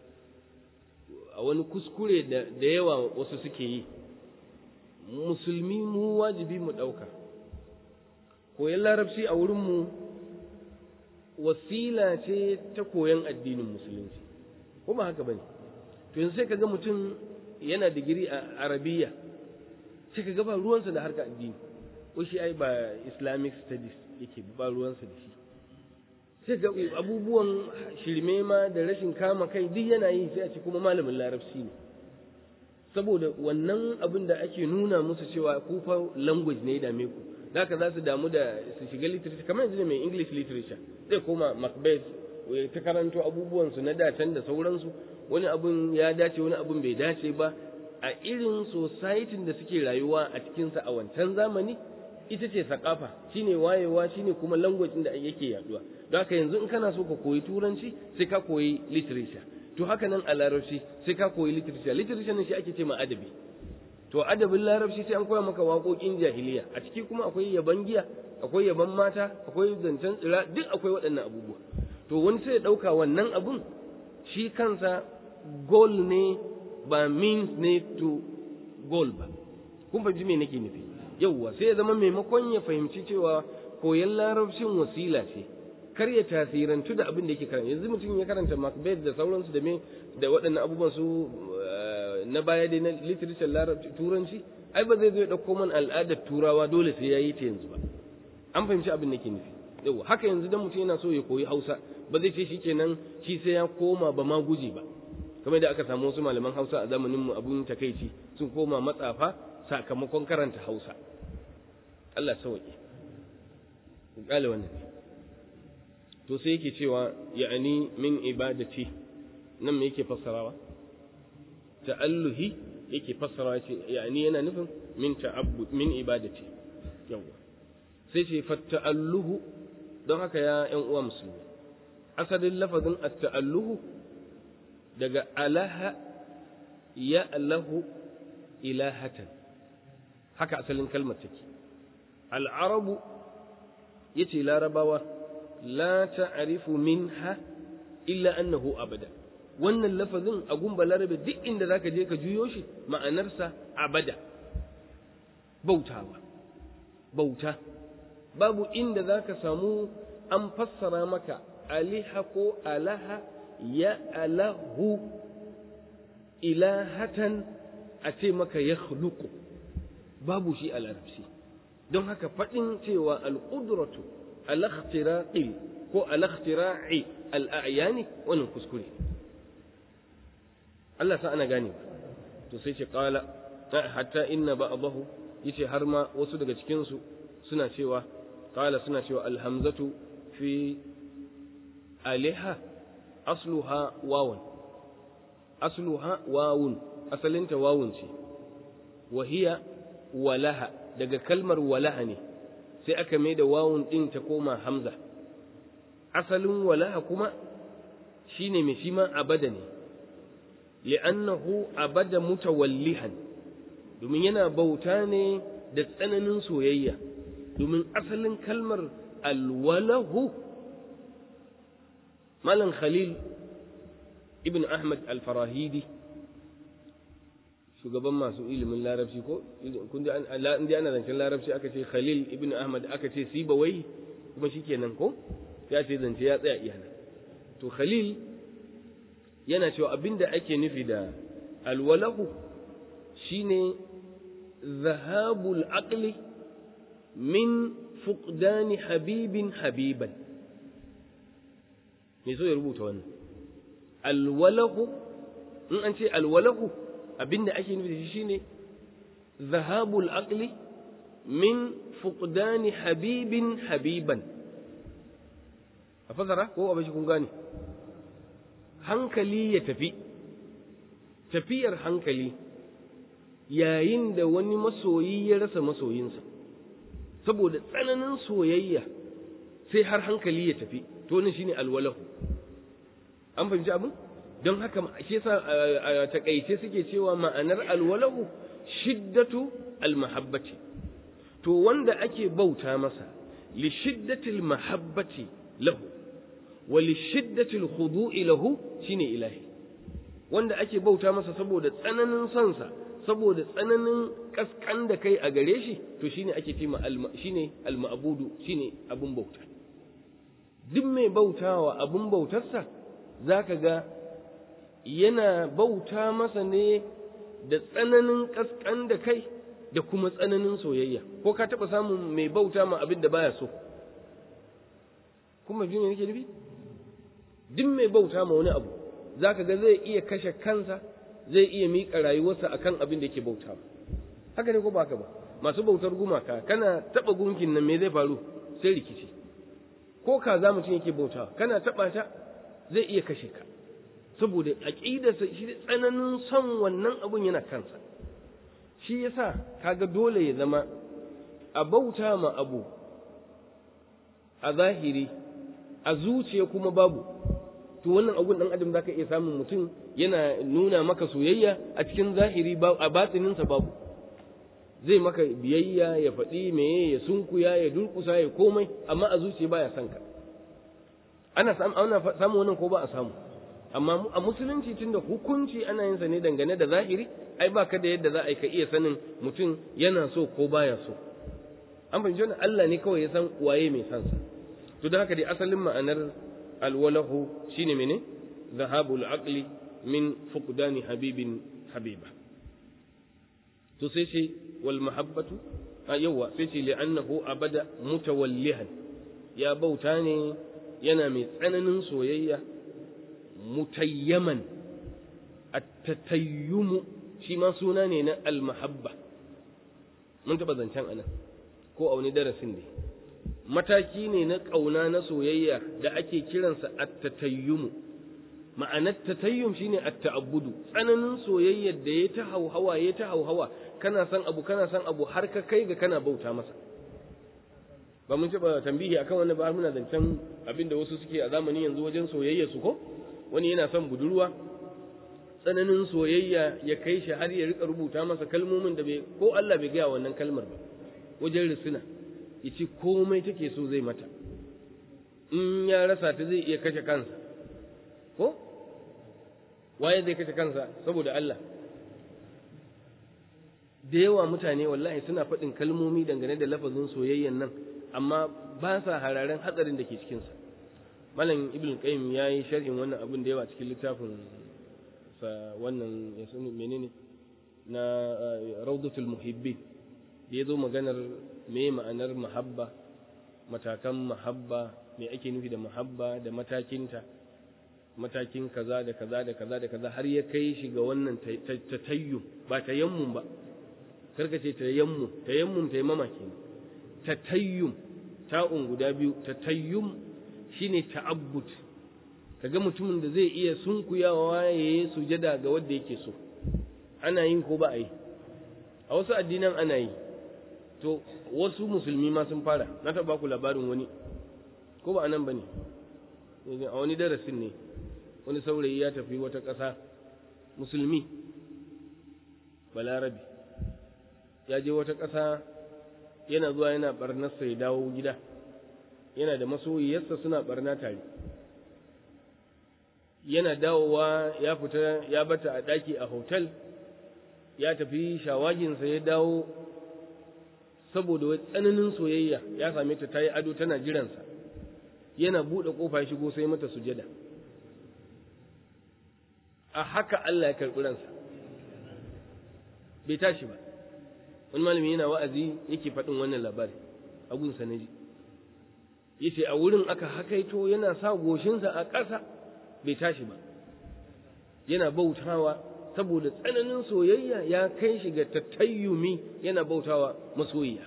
a wani kuskure da yawa wasu suke yi musulmi mu wajibi mu ɗauka koyon larabci a wurinmu wasila ce ta koyon addinin musulunci ko ba haka bane to yanzu sai ka ga mutum yana digiri a arabiya sai ka ga ba ruwansa da harka addini ko shi ai ba islamic studies yake ba ruwansa da shi sai ga abubuwan shirme ma da rashin kama kai duk yana yi sai a ce kuma malamin larabci ne saboda wannan abin da ake nuna musu cewa ku fa language ne ya dame ku da haka za su damu da su shiga literature kamar yanzu ne mai english literature zai koma macbeth ta karanto abubuwan su na dacen da sauransu wani abun ya dace wani abun bai dace ba a irin society da suke rayuwa a cikinsa a wancan zamani ita ce sakafa shine wayewa shine kuma language da yake yaduwa don haka yanzu in kana so ka koyi turanci sai ka koyi literature to haka nan a larabci sai ka koyi literature literature ne shi ake ce ma adabi to adabin larabci sai an koya maka waƙoƙin jahiliya a ciki kuma akwai yaban giya akwai yaban mata akwai zancen tsira duk akwai waɗannan abubuwa to wani sai ya ɗauka wannan abun shi kansa goal ne ba means ne to goal ba kun fahimci me nake nufi yauwa sai ya zama maimakon ya fahimci cewa koyon larabcin wasila ce kar ya tasirantu da abin da yake karanta yanzu mutum ya karanta Macbeth da sauransu da me da waɗannan abubuwan su na baya dai na literature larabci turanci ai ba zai zo ya ɗauko man al'adar turawa dole sai ya yi ta yanzu ba an fahimci abin da ke nufi yau haka yanzu dan mutum yana so ya koyi hausa ba zai ce shi kenan shi sai ya koma ba ma guji ba kamar da aka samu wasu malaman hausa a zamanin mu abun takaici sun koma matsafa sakamakon karanta hausa Allah sauke ku kale wannan to sai yake cewa ya'ani min ibadati nan me yake fassarawa ta'alluhi yake fassarawa ce ya'ani yana nufin min ta'abbud min ibadati yawa sai ce fa ta'alluhu don haka ya ƴan uwa musulmi asalin lafazin at-ta'alluhu daga alaha ya lahu ilahatan haka asalin kalmar take al'arabu yace larabawa la ta'rifu minha illa annahu abada wannan lafazin a gumba larabe duk inda zaka je ka juyo shi ma'anarsa abada bautawa bauta babu inda zaka samu an fassara maka aliha ko alaha ya alahu ilahatan a ce maka ya babu shi a larabci don haka faɗin cewa al'udratu al-ikhtira'i ko al-ikhtira'i al-a'yani wannan kuskure Allah sa ana gane to sai ce qala hatta inna ba'dahu yace har ma wasu daga cikin su suna cewa qala suna cewa al-hamzatu fi aliha asluha wawan asluha wawun asalinta wawun ce wa hiya walaha daga kalmar walaha ne sai aka mai da wawun ɗin ta koma hamza asalin walaha kuma shine mai shi ma abada ne li'annahu abada mutawallihan domin yana bauta ne da tsananin soyayya domin asalin kalmar alwalahu malam khalil ibn ahmad al-farahidi shugaban masu ilimin larabci ko kun ji ana zancen larabci aka ce khalil ibn ahmad aka ce sibawai kuma shikenan ko ya ce zance ya tsaya iya nan to khalil yana cewa abinda ake nufi da alwalahu shine zahabul aqli min fuqdani habibin habiban me so ya rubuta wannan alwalahu in an ce alwalahu abinda ake nufi da shi shine zahabul aqli min fuqdani habibin habiban a fasara ko a bashi kun gane hankali ya tafi tafiyar hankali yayin da wani masoyi ya rasa masoyinsa saboda tsananin soyayya sai har hankali ya tafi to ne shine alwalahu an fahimci abin don haka shi yasa a takaice suke cewa ma'anar alwalahu shiddatu almahabbati to wanda ake bauta masa li shiddatil mahabbati lahu wa li shiddatil khudu'i lahu shine ilahi wanda ake bauta masa saboda tsananin sonsa saboda tsananin kaskan da kai a gare shi to shine ake ce shine alma'budu shine abun bauta duk mai bautawa abun bautarsa zaka ga yana bauta masa ne da tsananin kaskan da kai da kuma tsananin soyayya ko ka taɓa samun mai bauta ma abin da baya so kuma ji me nake nufi duk mai bauta ma wani abu zaka ga zai iya kashe kansa zai iya miƙa rayuwarsa akan abin da yake bauta haka ne ko ba haka ba masu bautar gumaka kana taɓa gunkin nan me zai faru sai rikici ko kaza mutum yake bauta kana taɓa ta zai iya kashe ka saboda aqidarsa shi tsananin son wannan abun yana kansa shi yasa kaga dole ya zama a bauta ma abu a zahiri a zuciya kuma babu to wannan abun dan adam zaka iya samun mutum yana nuna maka soyayya a cikin zahiri a batininsa babu zai maka biyayya ya faɗi meye ya sunkuya ya durƙusa ya komai amma a zuciya baya son ka ana samun wannan ko ba a samu amma a musulunci tunda hukunci ana yin sa ne dangane da zahiri ai baka da yadda za a ka iya sanin mutum yana so ko baya so an fahimci wannan Allah ne kawai ya san waye mai san sa to don haka dai asalin ma'anar alwalahu shine mene zahabul aqli min fuqdani habibin habiba to sai ce wal mahabbatu a yawa sai ce li'annahu abada mutawallihan ya bauta ne yana mai tsananin soyayya mutayyaman at-tatayyumu shi ma suna ne na al-mahabba mun taɓa zancen anan ko a wani darasin ne mataki ne na ƙauna na soyayya da ake kiransa at-tatayyumu ma'anar tatayyum shine at-ta'abbudu tsananin soyayyar da ya ta hauhawa ya ta hauhawa kana san abu kana san abu har ka kai ga kana bauta masa ba mun taɓa tambihi akan wannan ba muna zancen abinda wasu suke a zamanin yanzu wajen soyayya su ko wani yana son budurwa tsananin soyayya ya kai shi har ya rika rubuta masa kalmomin da bai ko Allah bai gaya wannan kalmar ba wajen risina ya ce komai take so zai mata in ya rasa ta zai iya kashe kansa ko waye zai kashe kansa saboda Allah da yawa mutane wallahi suna faɗin kalmomi dangane da lafazin soyayyan nan amma ba sa hararen hatsarin da ke cikinsa malam ibn qayyim ya yi sharhin wannan abin da yawa cikin littafin sa wannan ya sunu menene na rawdatul muhibbin da ya zo maganar me ma'anar mahabba matakan mahabba me ake nufi da mahabba da matakinta matakin kaza da kaza da kaza da kaza har ya kai shi ga wannan tatayyum ba tayammum ba karka ce tayammum tayammum tayammama kenan tatayyum ta'un guda biyu tatayyum shine ta'abbud kaga mutumin da zai iya sunkuyawa ya yi sujada ga wanda yake so ana yin ko ba a yi a wasu addinan ana yi to wasu musulmi ma sun fara na taɓa ku labarin wani ko ba anan bane a wani darasin ne wani saurayi ya tafi wata ƙasa musulmi balarabi ya je wata ƙasa yana zuwa yana barnarsa ya dawo gida yana da masoyiyarsa suna barna tare yana dawowa ya fita ya bata a ɗaki a hotel ya tafi shawaginsa ya dawo saboda wai tsananin soyayya ya same ta ta yi ado tana jiransa yana buɗe ƙofa ya shigo sai mata sujada a haka Allah ya karɓi ransa bai tashi ba wani malami yana wa'azi yake faɗin wannan labari a gunsa na ji yace a wurin aka hakaito yana sa goshinsa a ƙasa bai tashi ba yana bautawa saboda tsananin soyayya ya kai shi ga tattayyumi yana bautawa masoyiya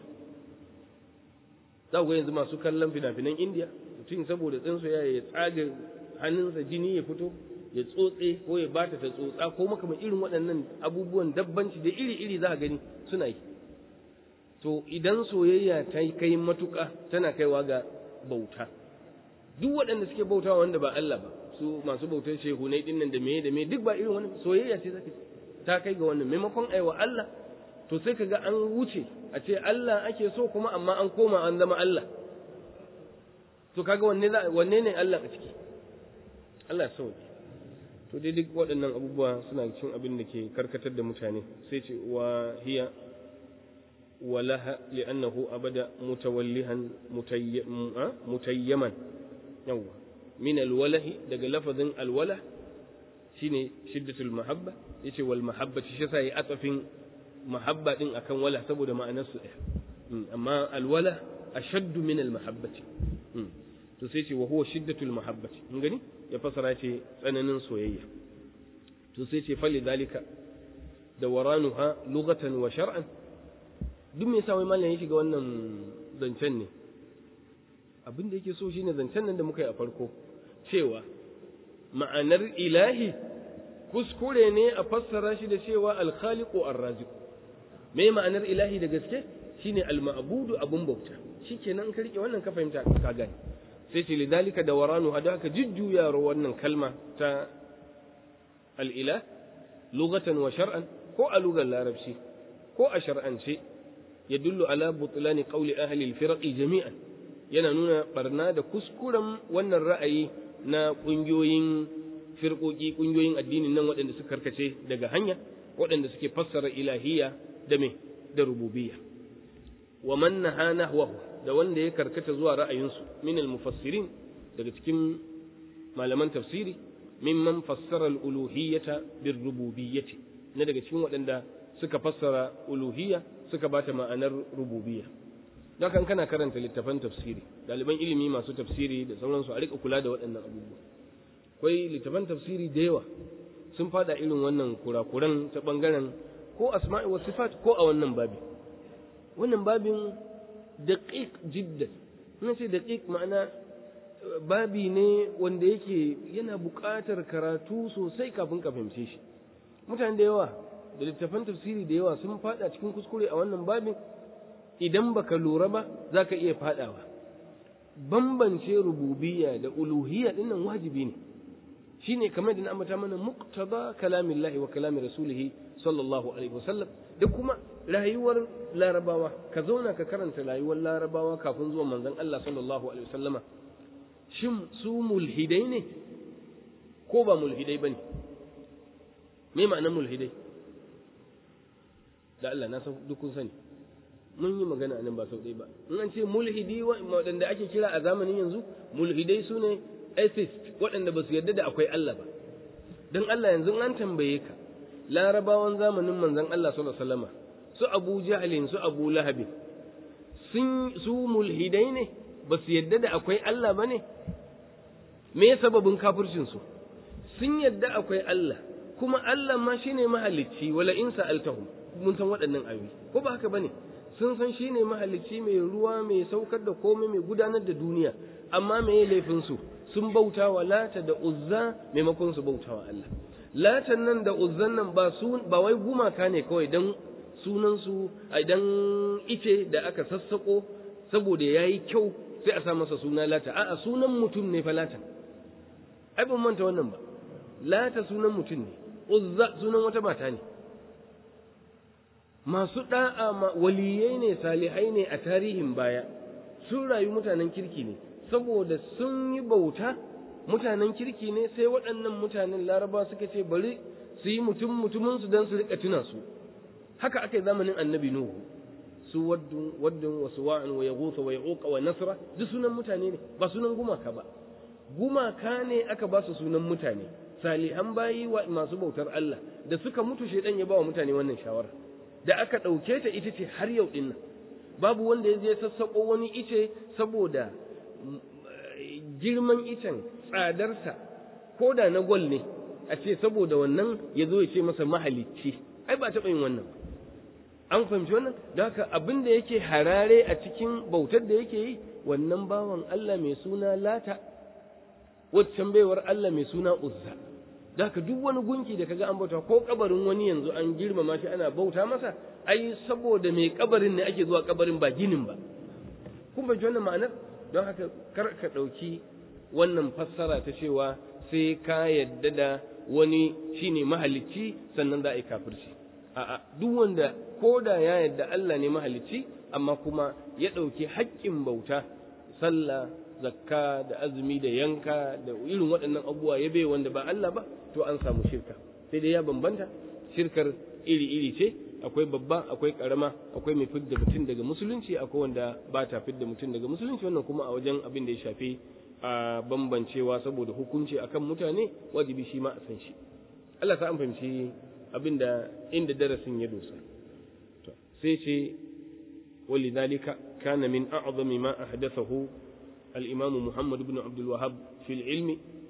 za ku yanzu masu kallon fina-finan indiya mutum saboda tsin soyayya ya tsaga hannunsa jini ya fito ya tsotse ko ya bata ta tsotsa ko makaman irin waɗannan abubuwan dabbanci da iri-iri za a gani suna yi to idan soyayya ta kai matuƙa tana kaiwa ga bauta duk waɗanda suke bautawa wanda ba Allah ba su masu bautar shehunai dinnan da meye da meye duk ba irin wannan soyayya ce zaka ta kai ga wannan maimakon aiwa Allah to sai kaga an wuce a ce Allah ake so kuma amma an koma an zama Allah to kaga wanne wanne ne Allah a ciki Allah ya sauke to dai duk waɗannan abubuwa suna cikin abin da ke karkatar da mutane sai ce wa hiya ولها لأنه أبدا متولها متيما يوه من الوله دق لفظ الوله shine shiddatul mahabba yace wal mahabbati shi yasa yi atafin mahabba din akan wala saboda ma'anar su ɗaya amma alwala ashaddu min al mahabbati to sai ce wa huwa shiddatul mahabbati mun gani ya fasara ce tsananin soyayya to sai ce fali dalika da waranuha lughatan wa shar'an duk me yasa wai mallan ya shiga wannan zancen ne abin da yake so shine zancen nan da muka yi a farko cewa ma'anar ilahi kuskure ne a fassara shi da cewa alkhaliqu arraziq me ma'anar ilahi da gaske shine alma'budu abun bauta shikenan ka rike wannan ka fahimta ka gani sai ce lidalika da waranu hada ka jujjuya wannan kalma ta al'ilah lugatan wa shar'an ko a lugar larabci ko a shar'ance ya dullu ala butlani qawli ahli al-firqi jami'an yana nuna barna da kuskuren wannan ra'ayi na kungiyoyin firqoki kungiyoyin addinin nan waɗanda suka karkace daga hanya waɗanda suke fassara ilahiyya da me da rububiyya wa man naha nahwahu da wanda ya karkata zuwa ra'ayinsu min al-mufassirin daga cikin malaman tafsiri mimman fassara al-uluhiyyata bir-rububiyyati na daga cikin waɗanda suka fassara uluhiyya suka bata ma'anar rububiyya kan kana karanta littafan tafsiri ɗaliban ilimi masu tafsiri da sauransu a rika kula da waɗannan abubuwa akwai littafan tafsiri da yawa sun fada irin wannan kurakuran ta ɓangaren ko asma'i wa sifat ko a wannan babi wannan babin daƙiƙ jiddan ina ce daƙiƙ ma'ana babi ne wanda yake yana buƙatar karatu sosai kafin ka fahimce shi mutane da yawa da littafan tafsiri da yawa sun fada cikin kuskure a wannan babin idan baka lura ba za ka iya fadawa bambance rububiyya da uluhiyya dinnan wajibi ne shine kamar da na ambata mana muqtada kalamillahi wa kalami rasulihi sallallahu alaihi wasallam da kuma rayuwar larabawa ka zauna ka karanta rayuwar larabawa kafin zuwa manzon Allah sallallahu alaihi wasallama shin su mulhidai ne ko ba mulhidai bane me ma'anar mulhidai da Allah na san duk kun sani mun yi magana nan ba sau ɗaya ba in an ce mulhidi waɗanda ake kira a zamanin yanzu mulhidai su ne atheist waɗanda ba su yarda da akwai Allah ba don Allah yanzu an tambaye ka larabawan zamanin manzon Allah sallallahu alaihi wasallam su Abu Jahlin su Abu Lahab sun su mulhidai ne ba su yarda da akwai Allah ba ne me sababin kafircin su sun yarda akwai Allah kuma Allah ma shine mahalicci wala in sa'altahum mun san waɗannan ayoyi ko ba haka bane sun san shi ne mahalicci mai ruwa mai saukar da komai mai gudanar da duniya amma me ya laifin su sun bauta wa lata da uzza maimakon su bauta wa Allah latan nan da uzzan nan ba su ba wai gumaka ne kawai dan sunan su idan ice da aka sassako saboda yayi kyau sai a sa masa suna lata a'a sunan mutum ne fa lata ai ban manta wannan ba lata sunan mutum ne uzza sunan wata mata ne masu da'a waliyai ne salihai ne a tarihin baya sun rayu mutanen kirki ne saboda sun yi bauta mutanen kirki ne sai waɗannan mutanen laraba suka ce bari su yi mutum mutumin su don su rika tuna su haka aka yi zamanin annabi nuhu su waddun waddun wa suwa'an wa yaghutha wa yauqa wa nasra duk sunan mutane ne ba sunan gumaka ba gumaka ne aka ba su sunan mutane salihan bayi wa masu bautar Allah da suka mutu shedan ya ba wa mutane wannan shawara da aka ɗauke ta ita ce har yau ɗin nan babu wanda ya je sassaƙo wani ice saboda girman icen tsadarsa ko da na gwal ne a ce saboda wannan ya zo ya ce masa mahalicci ai ba taɓa yin wannan an fahimci wannan da haka abin da yake harare a cikin bautar da yake yi wannan bawan Allah mai suna lata waccan baiwar Allah mai suna uzza da haka duk wani gunki da kaga an bauta ko kabarin wani yanzu an girmama shi ana bauta masa ai saboda mai kabarin ne ake zuwa kabarin ba ginin ba kun bai wannan ma'anar don haka kar ka ɗauki wannan fassara ta cewa sai ka yadda da wani shine mahalicci sannan za a yi kafirci a'a duk wanda ko da ya yadda Allah ne mahalicci amma kuma ya ɗauki haƙƙin bauta sallah zakka da azumi da yanka da irin waɗannan abubuwa ya bai wanda ba Allah ba to an samu shirka sai dai ya bambanta shirkar iri-iri ce akwai babba akwai karama akwai mai fidda mutum daga musulunci akwai wanda ba ta fidda mutum daga musulunci wannan kuma a wajen abin da ya shafi a bambancewa saboda hukunci akan mutane wajibi shi ma a san shi Allah ta an fahimci abinda inda darasin ya dosa sai ce ولذلك كان من أعظم ما أحدثه الإمام محمد بن عبد الوهاب في العلم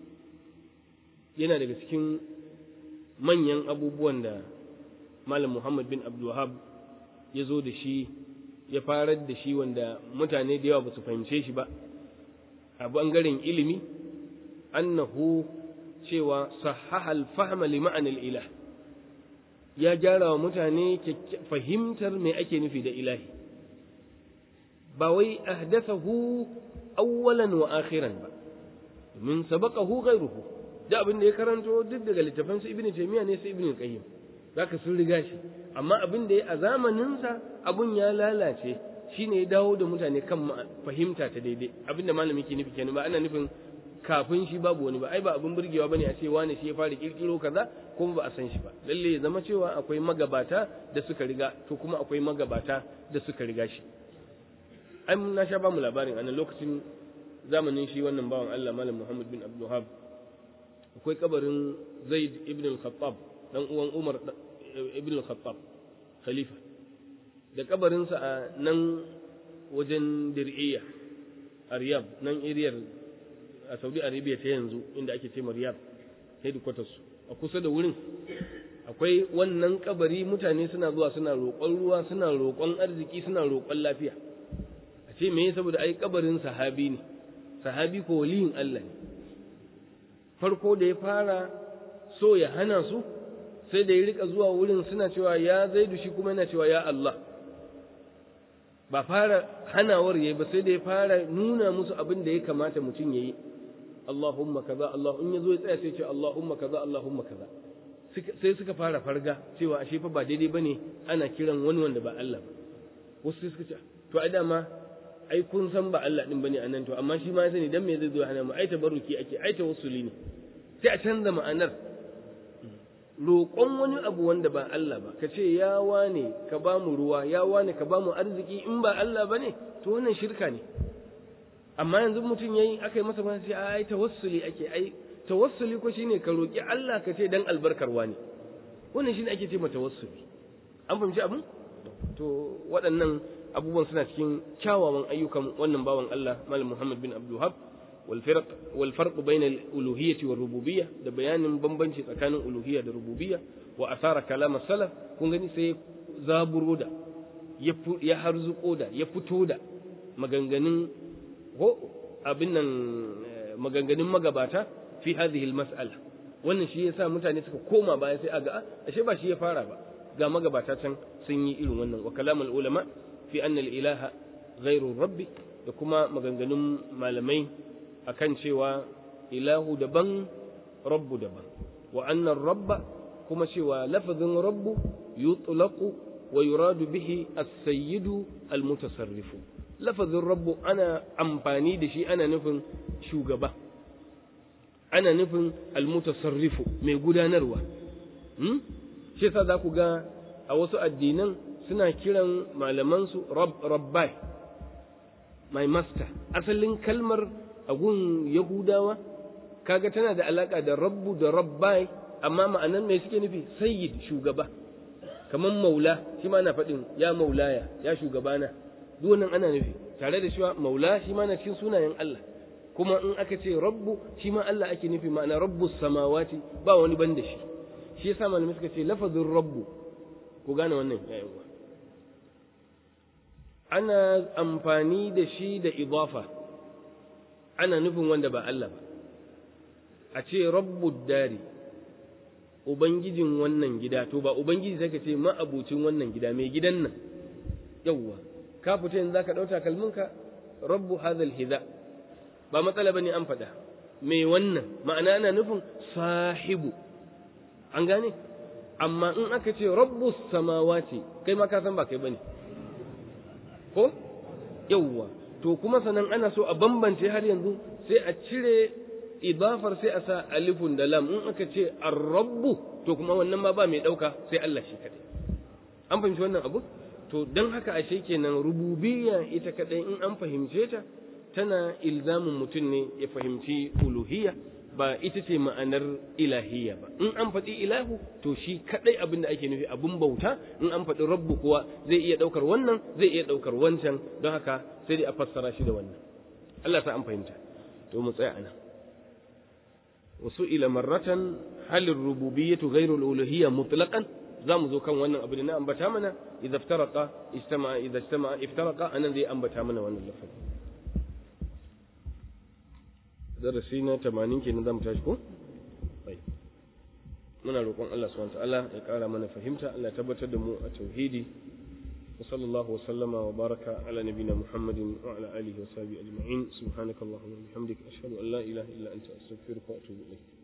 yana daga cikin manyan abubuwan da Malam Muhammad bin Abdul Wahab ya zo da shi ya farar da shi wanda mutane da yawa ba su fahimce shi ba a bangaren ilimi annahu cewa sahaha al-fahma li ma'anil ilah ya gyara wa mutane fahimtar me ake nufi da ilahi ba wai ahdathahu awwalan wa akhiran ba min sabaqahu ghayruhu da abin da ya karanto duk daga littafan su ibnu taymiya ne sai ibnu qayyim zaka sun riga shi amma abin da ya a zamanin sa abun ya lalace shine ya dawo da mutane kan fahimta ta daidai abin da malami ke nufi kenan ba ana nufin kafin shi babu wani ba ai ba abin burgewa bane a ce wani shi ya fara kirkiro kaza kuma ba a san shi ba lalle ya zama cewa akwai magabata da suka riga to kuma akwai magabata da suka riga shi an na sha ba mu labarin a nan lokacin zamanin shi wannan bawan Allah Malam Muhammad bin Abdul Wahab akwai kabarin Zaid ibn al-Khattab dan uwan Umar ibn al-Khattab khalifa da kabarinsa a nan wajen Dir'iyya a Riyadh nan iriyar a Saudi Arabia ta yanzu inda ake ce Riyadh headquarters a kusa da wurin akwai wannan kabari mutane suna zuwa suna roƙon ruwa suna roƙon arziki suna roƙon lafiya a ce me saboda ai kabarin sahabi ne sahabi ko waliyin Allah ne farko da ya fara so ya hana su sai da ya rika zuwa wurin suna cewa ya zaidu shi kuma yana cewa ya Allah ba fara hanawar yayi ba sai da ya fara nuna musu abin da ya kamata mutum yayi Allahumma kaza Allah in yazo ya tsaya sai ce Allahumma kaza Allahumma kaza sai suka fara farga cewa ashe fa ba daidai bane ana kiran wani wanda ba Allah ba wasu sai suka ce to ai dama ai kun san ba Allah din bane anan to amma shi ma ya sani dan me zai zo hana mu ai tabarruki ake ai tawassuli ne sai a canza ma'anar roƙon wani abu wanda ba Allah ba ka ce ya wane ka ba mu ruwa ya wane ka ba mu arziki in ba Allah bane to wannan shirka ne amma yanzu mutum yayi aka yi masa ba sai ai tawassuli ake ai tawassuli ko shine ka roƙi Allah ka ce dan albarkar wani wannan shine ake ce ma tawassuli an fahimci abin to waɗannan abubuwan suna cikin kyawawan ayyukan wannan bawan Allah Malam Muhammad bin Abdul Wahab wal firq wal farq bayna al uluhiyyah wa rububiyyah da bayanin bambanci tsakanin uluhiyya da rububiyya wa asara kalam salaf kun gani sai zaburo da ya harzuko da ya fito da maganganun ko abin nan maganganun magabata fi hadhihi al mas'ala wannan shi yasa mutane suka koma baya sai aga ashe ba shi ya fara ba ga magabata can sun yi irin wannan wa kalamul ulama fi annal ilaha ghairu rabbi da kuma maganganun malamai akan cewa ilahu daban rabbu daban wa annar rabba kuma cewa lafazin rabbu yutlaqu wa yuradu bihi as-sayyidu al-mutasarrifu lafazin rabbu ana amfani da shi ana nufin shugaba ana nufin al-mutasarrifu mai gudanarwa hmm? shi yasa za ku ga a wasu addinan suna kiran malamansu rabbai my master asalin kalmar agun yahudawa kaga tana da alaka da rabbu da rabbai amma ma'anan mai suke nufi sayyid shugaba kamar maula shi ma na faɗin ya maulaya ya shugabana duk wannan ana nufi tare da cewa maula shi ma na cikin sunayen Allah kuma in aka ce rabbu shi ma Allah ake nufi ma'ana rabbus samawati ba wani ban da shi shi yasa malamai suka ce lafazin rabbu ku gane wannan yayin uwa ana amfani da shi da idafa ana nufin wanda ba Allah ba a ce rabbud dari ubangijin wannan gida to ba ubangiji sai ka ce ma'abucin wannan gida mai gidan nan yawwa ka fita yanzu zaka dauka kalminka rabbu hadhal hidha ba matsala bane an faɗa mai wannan ma'ana ana nufin sahibu an gane amma in aka ce rabbus samawati kai ma ka san ba kai bane ko yawwa to kuma sanan ana so a bambance har yanzu sai a cire idafar sai a sa alifun da lam in aka ce ar-rabbu to kuma wannan ma ba mai dauka sai Allah shi kadai an fahimci wannan abu to dan haka ashe kenan rububiyya ita kadai in an fahimce ta tana ilzamin mutum ne ya fahimci uluhiyya ba ita ce ma'anar ilahiyya ba in an faɗi ilahu to shi kaɗai abin da ake nufi abin bauta in an faɗi rabbu kuwa zai iya ɗaukar wannan zai iya ɗaukar wancan don haka sai dai a fassara shi da wannan Allah sa an fahimta to mu tsaya anan wasu ila marratan halin rububiyyatu ghairu al-uluhiyya mutlaqan za mu zo kan wannan abu da na ambata mana idza iftaraqa istama'a idza istama'a iftaraqa anan zai ambata mana wannan lafazi darasi na 80 kenan zamu tashi ko muna roƙon Allah subhanahu wa ta'ala ya ƙara mana fahimta Allah ya tabbatar da mu a tauhidi wa sallallahu wa sallama wa baraka ala nabina Muhammadin wa ala alihi wa sahbihi ajma'in subhanakallahumma wa bihamdika ashhadu an la ilaha illa anta astaghfiruka wa atubu ilayk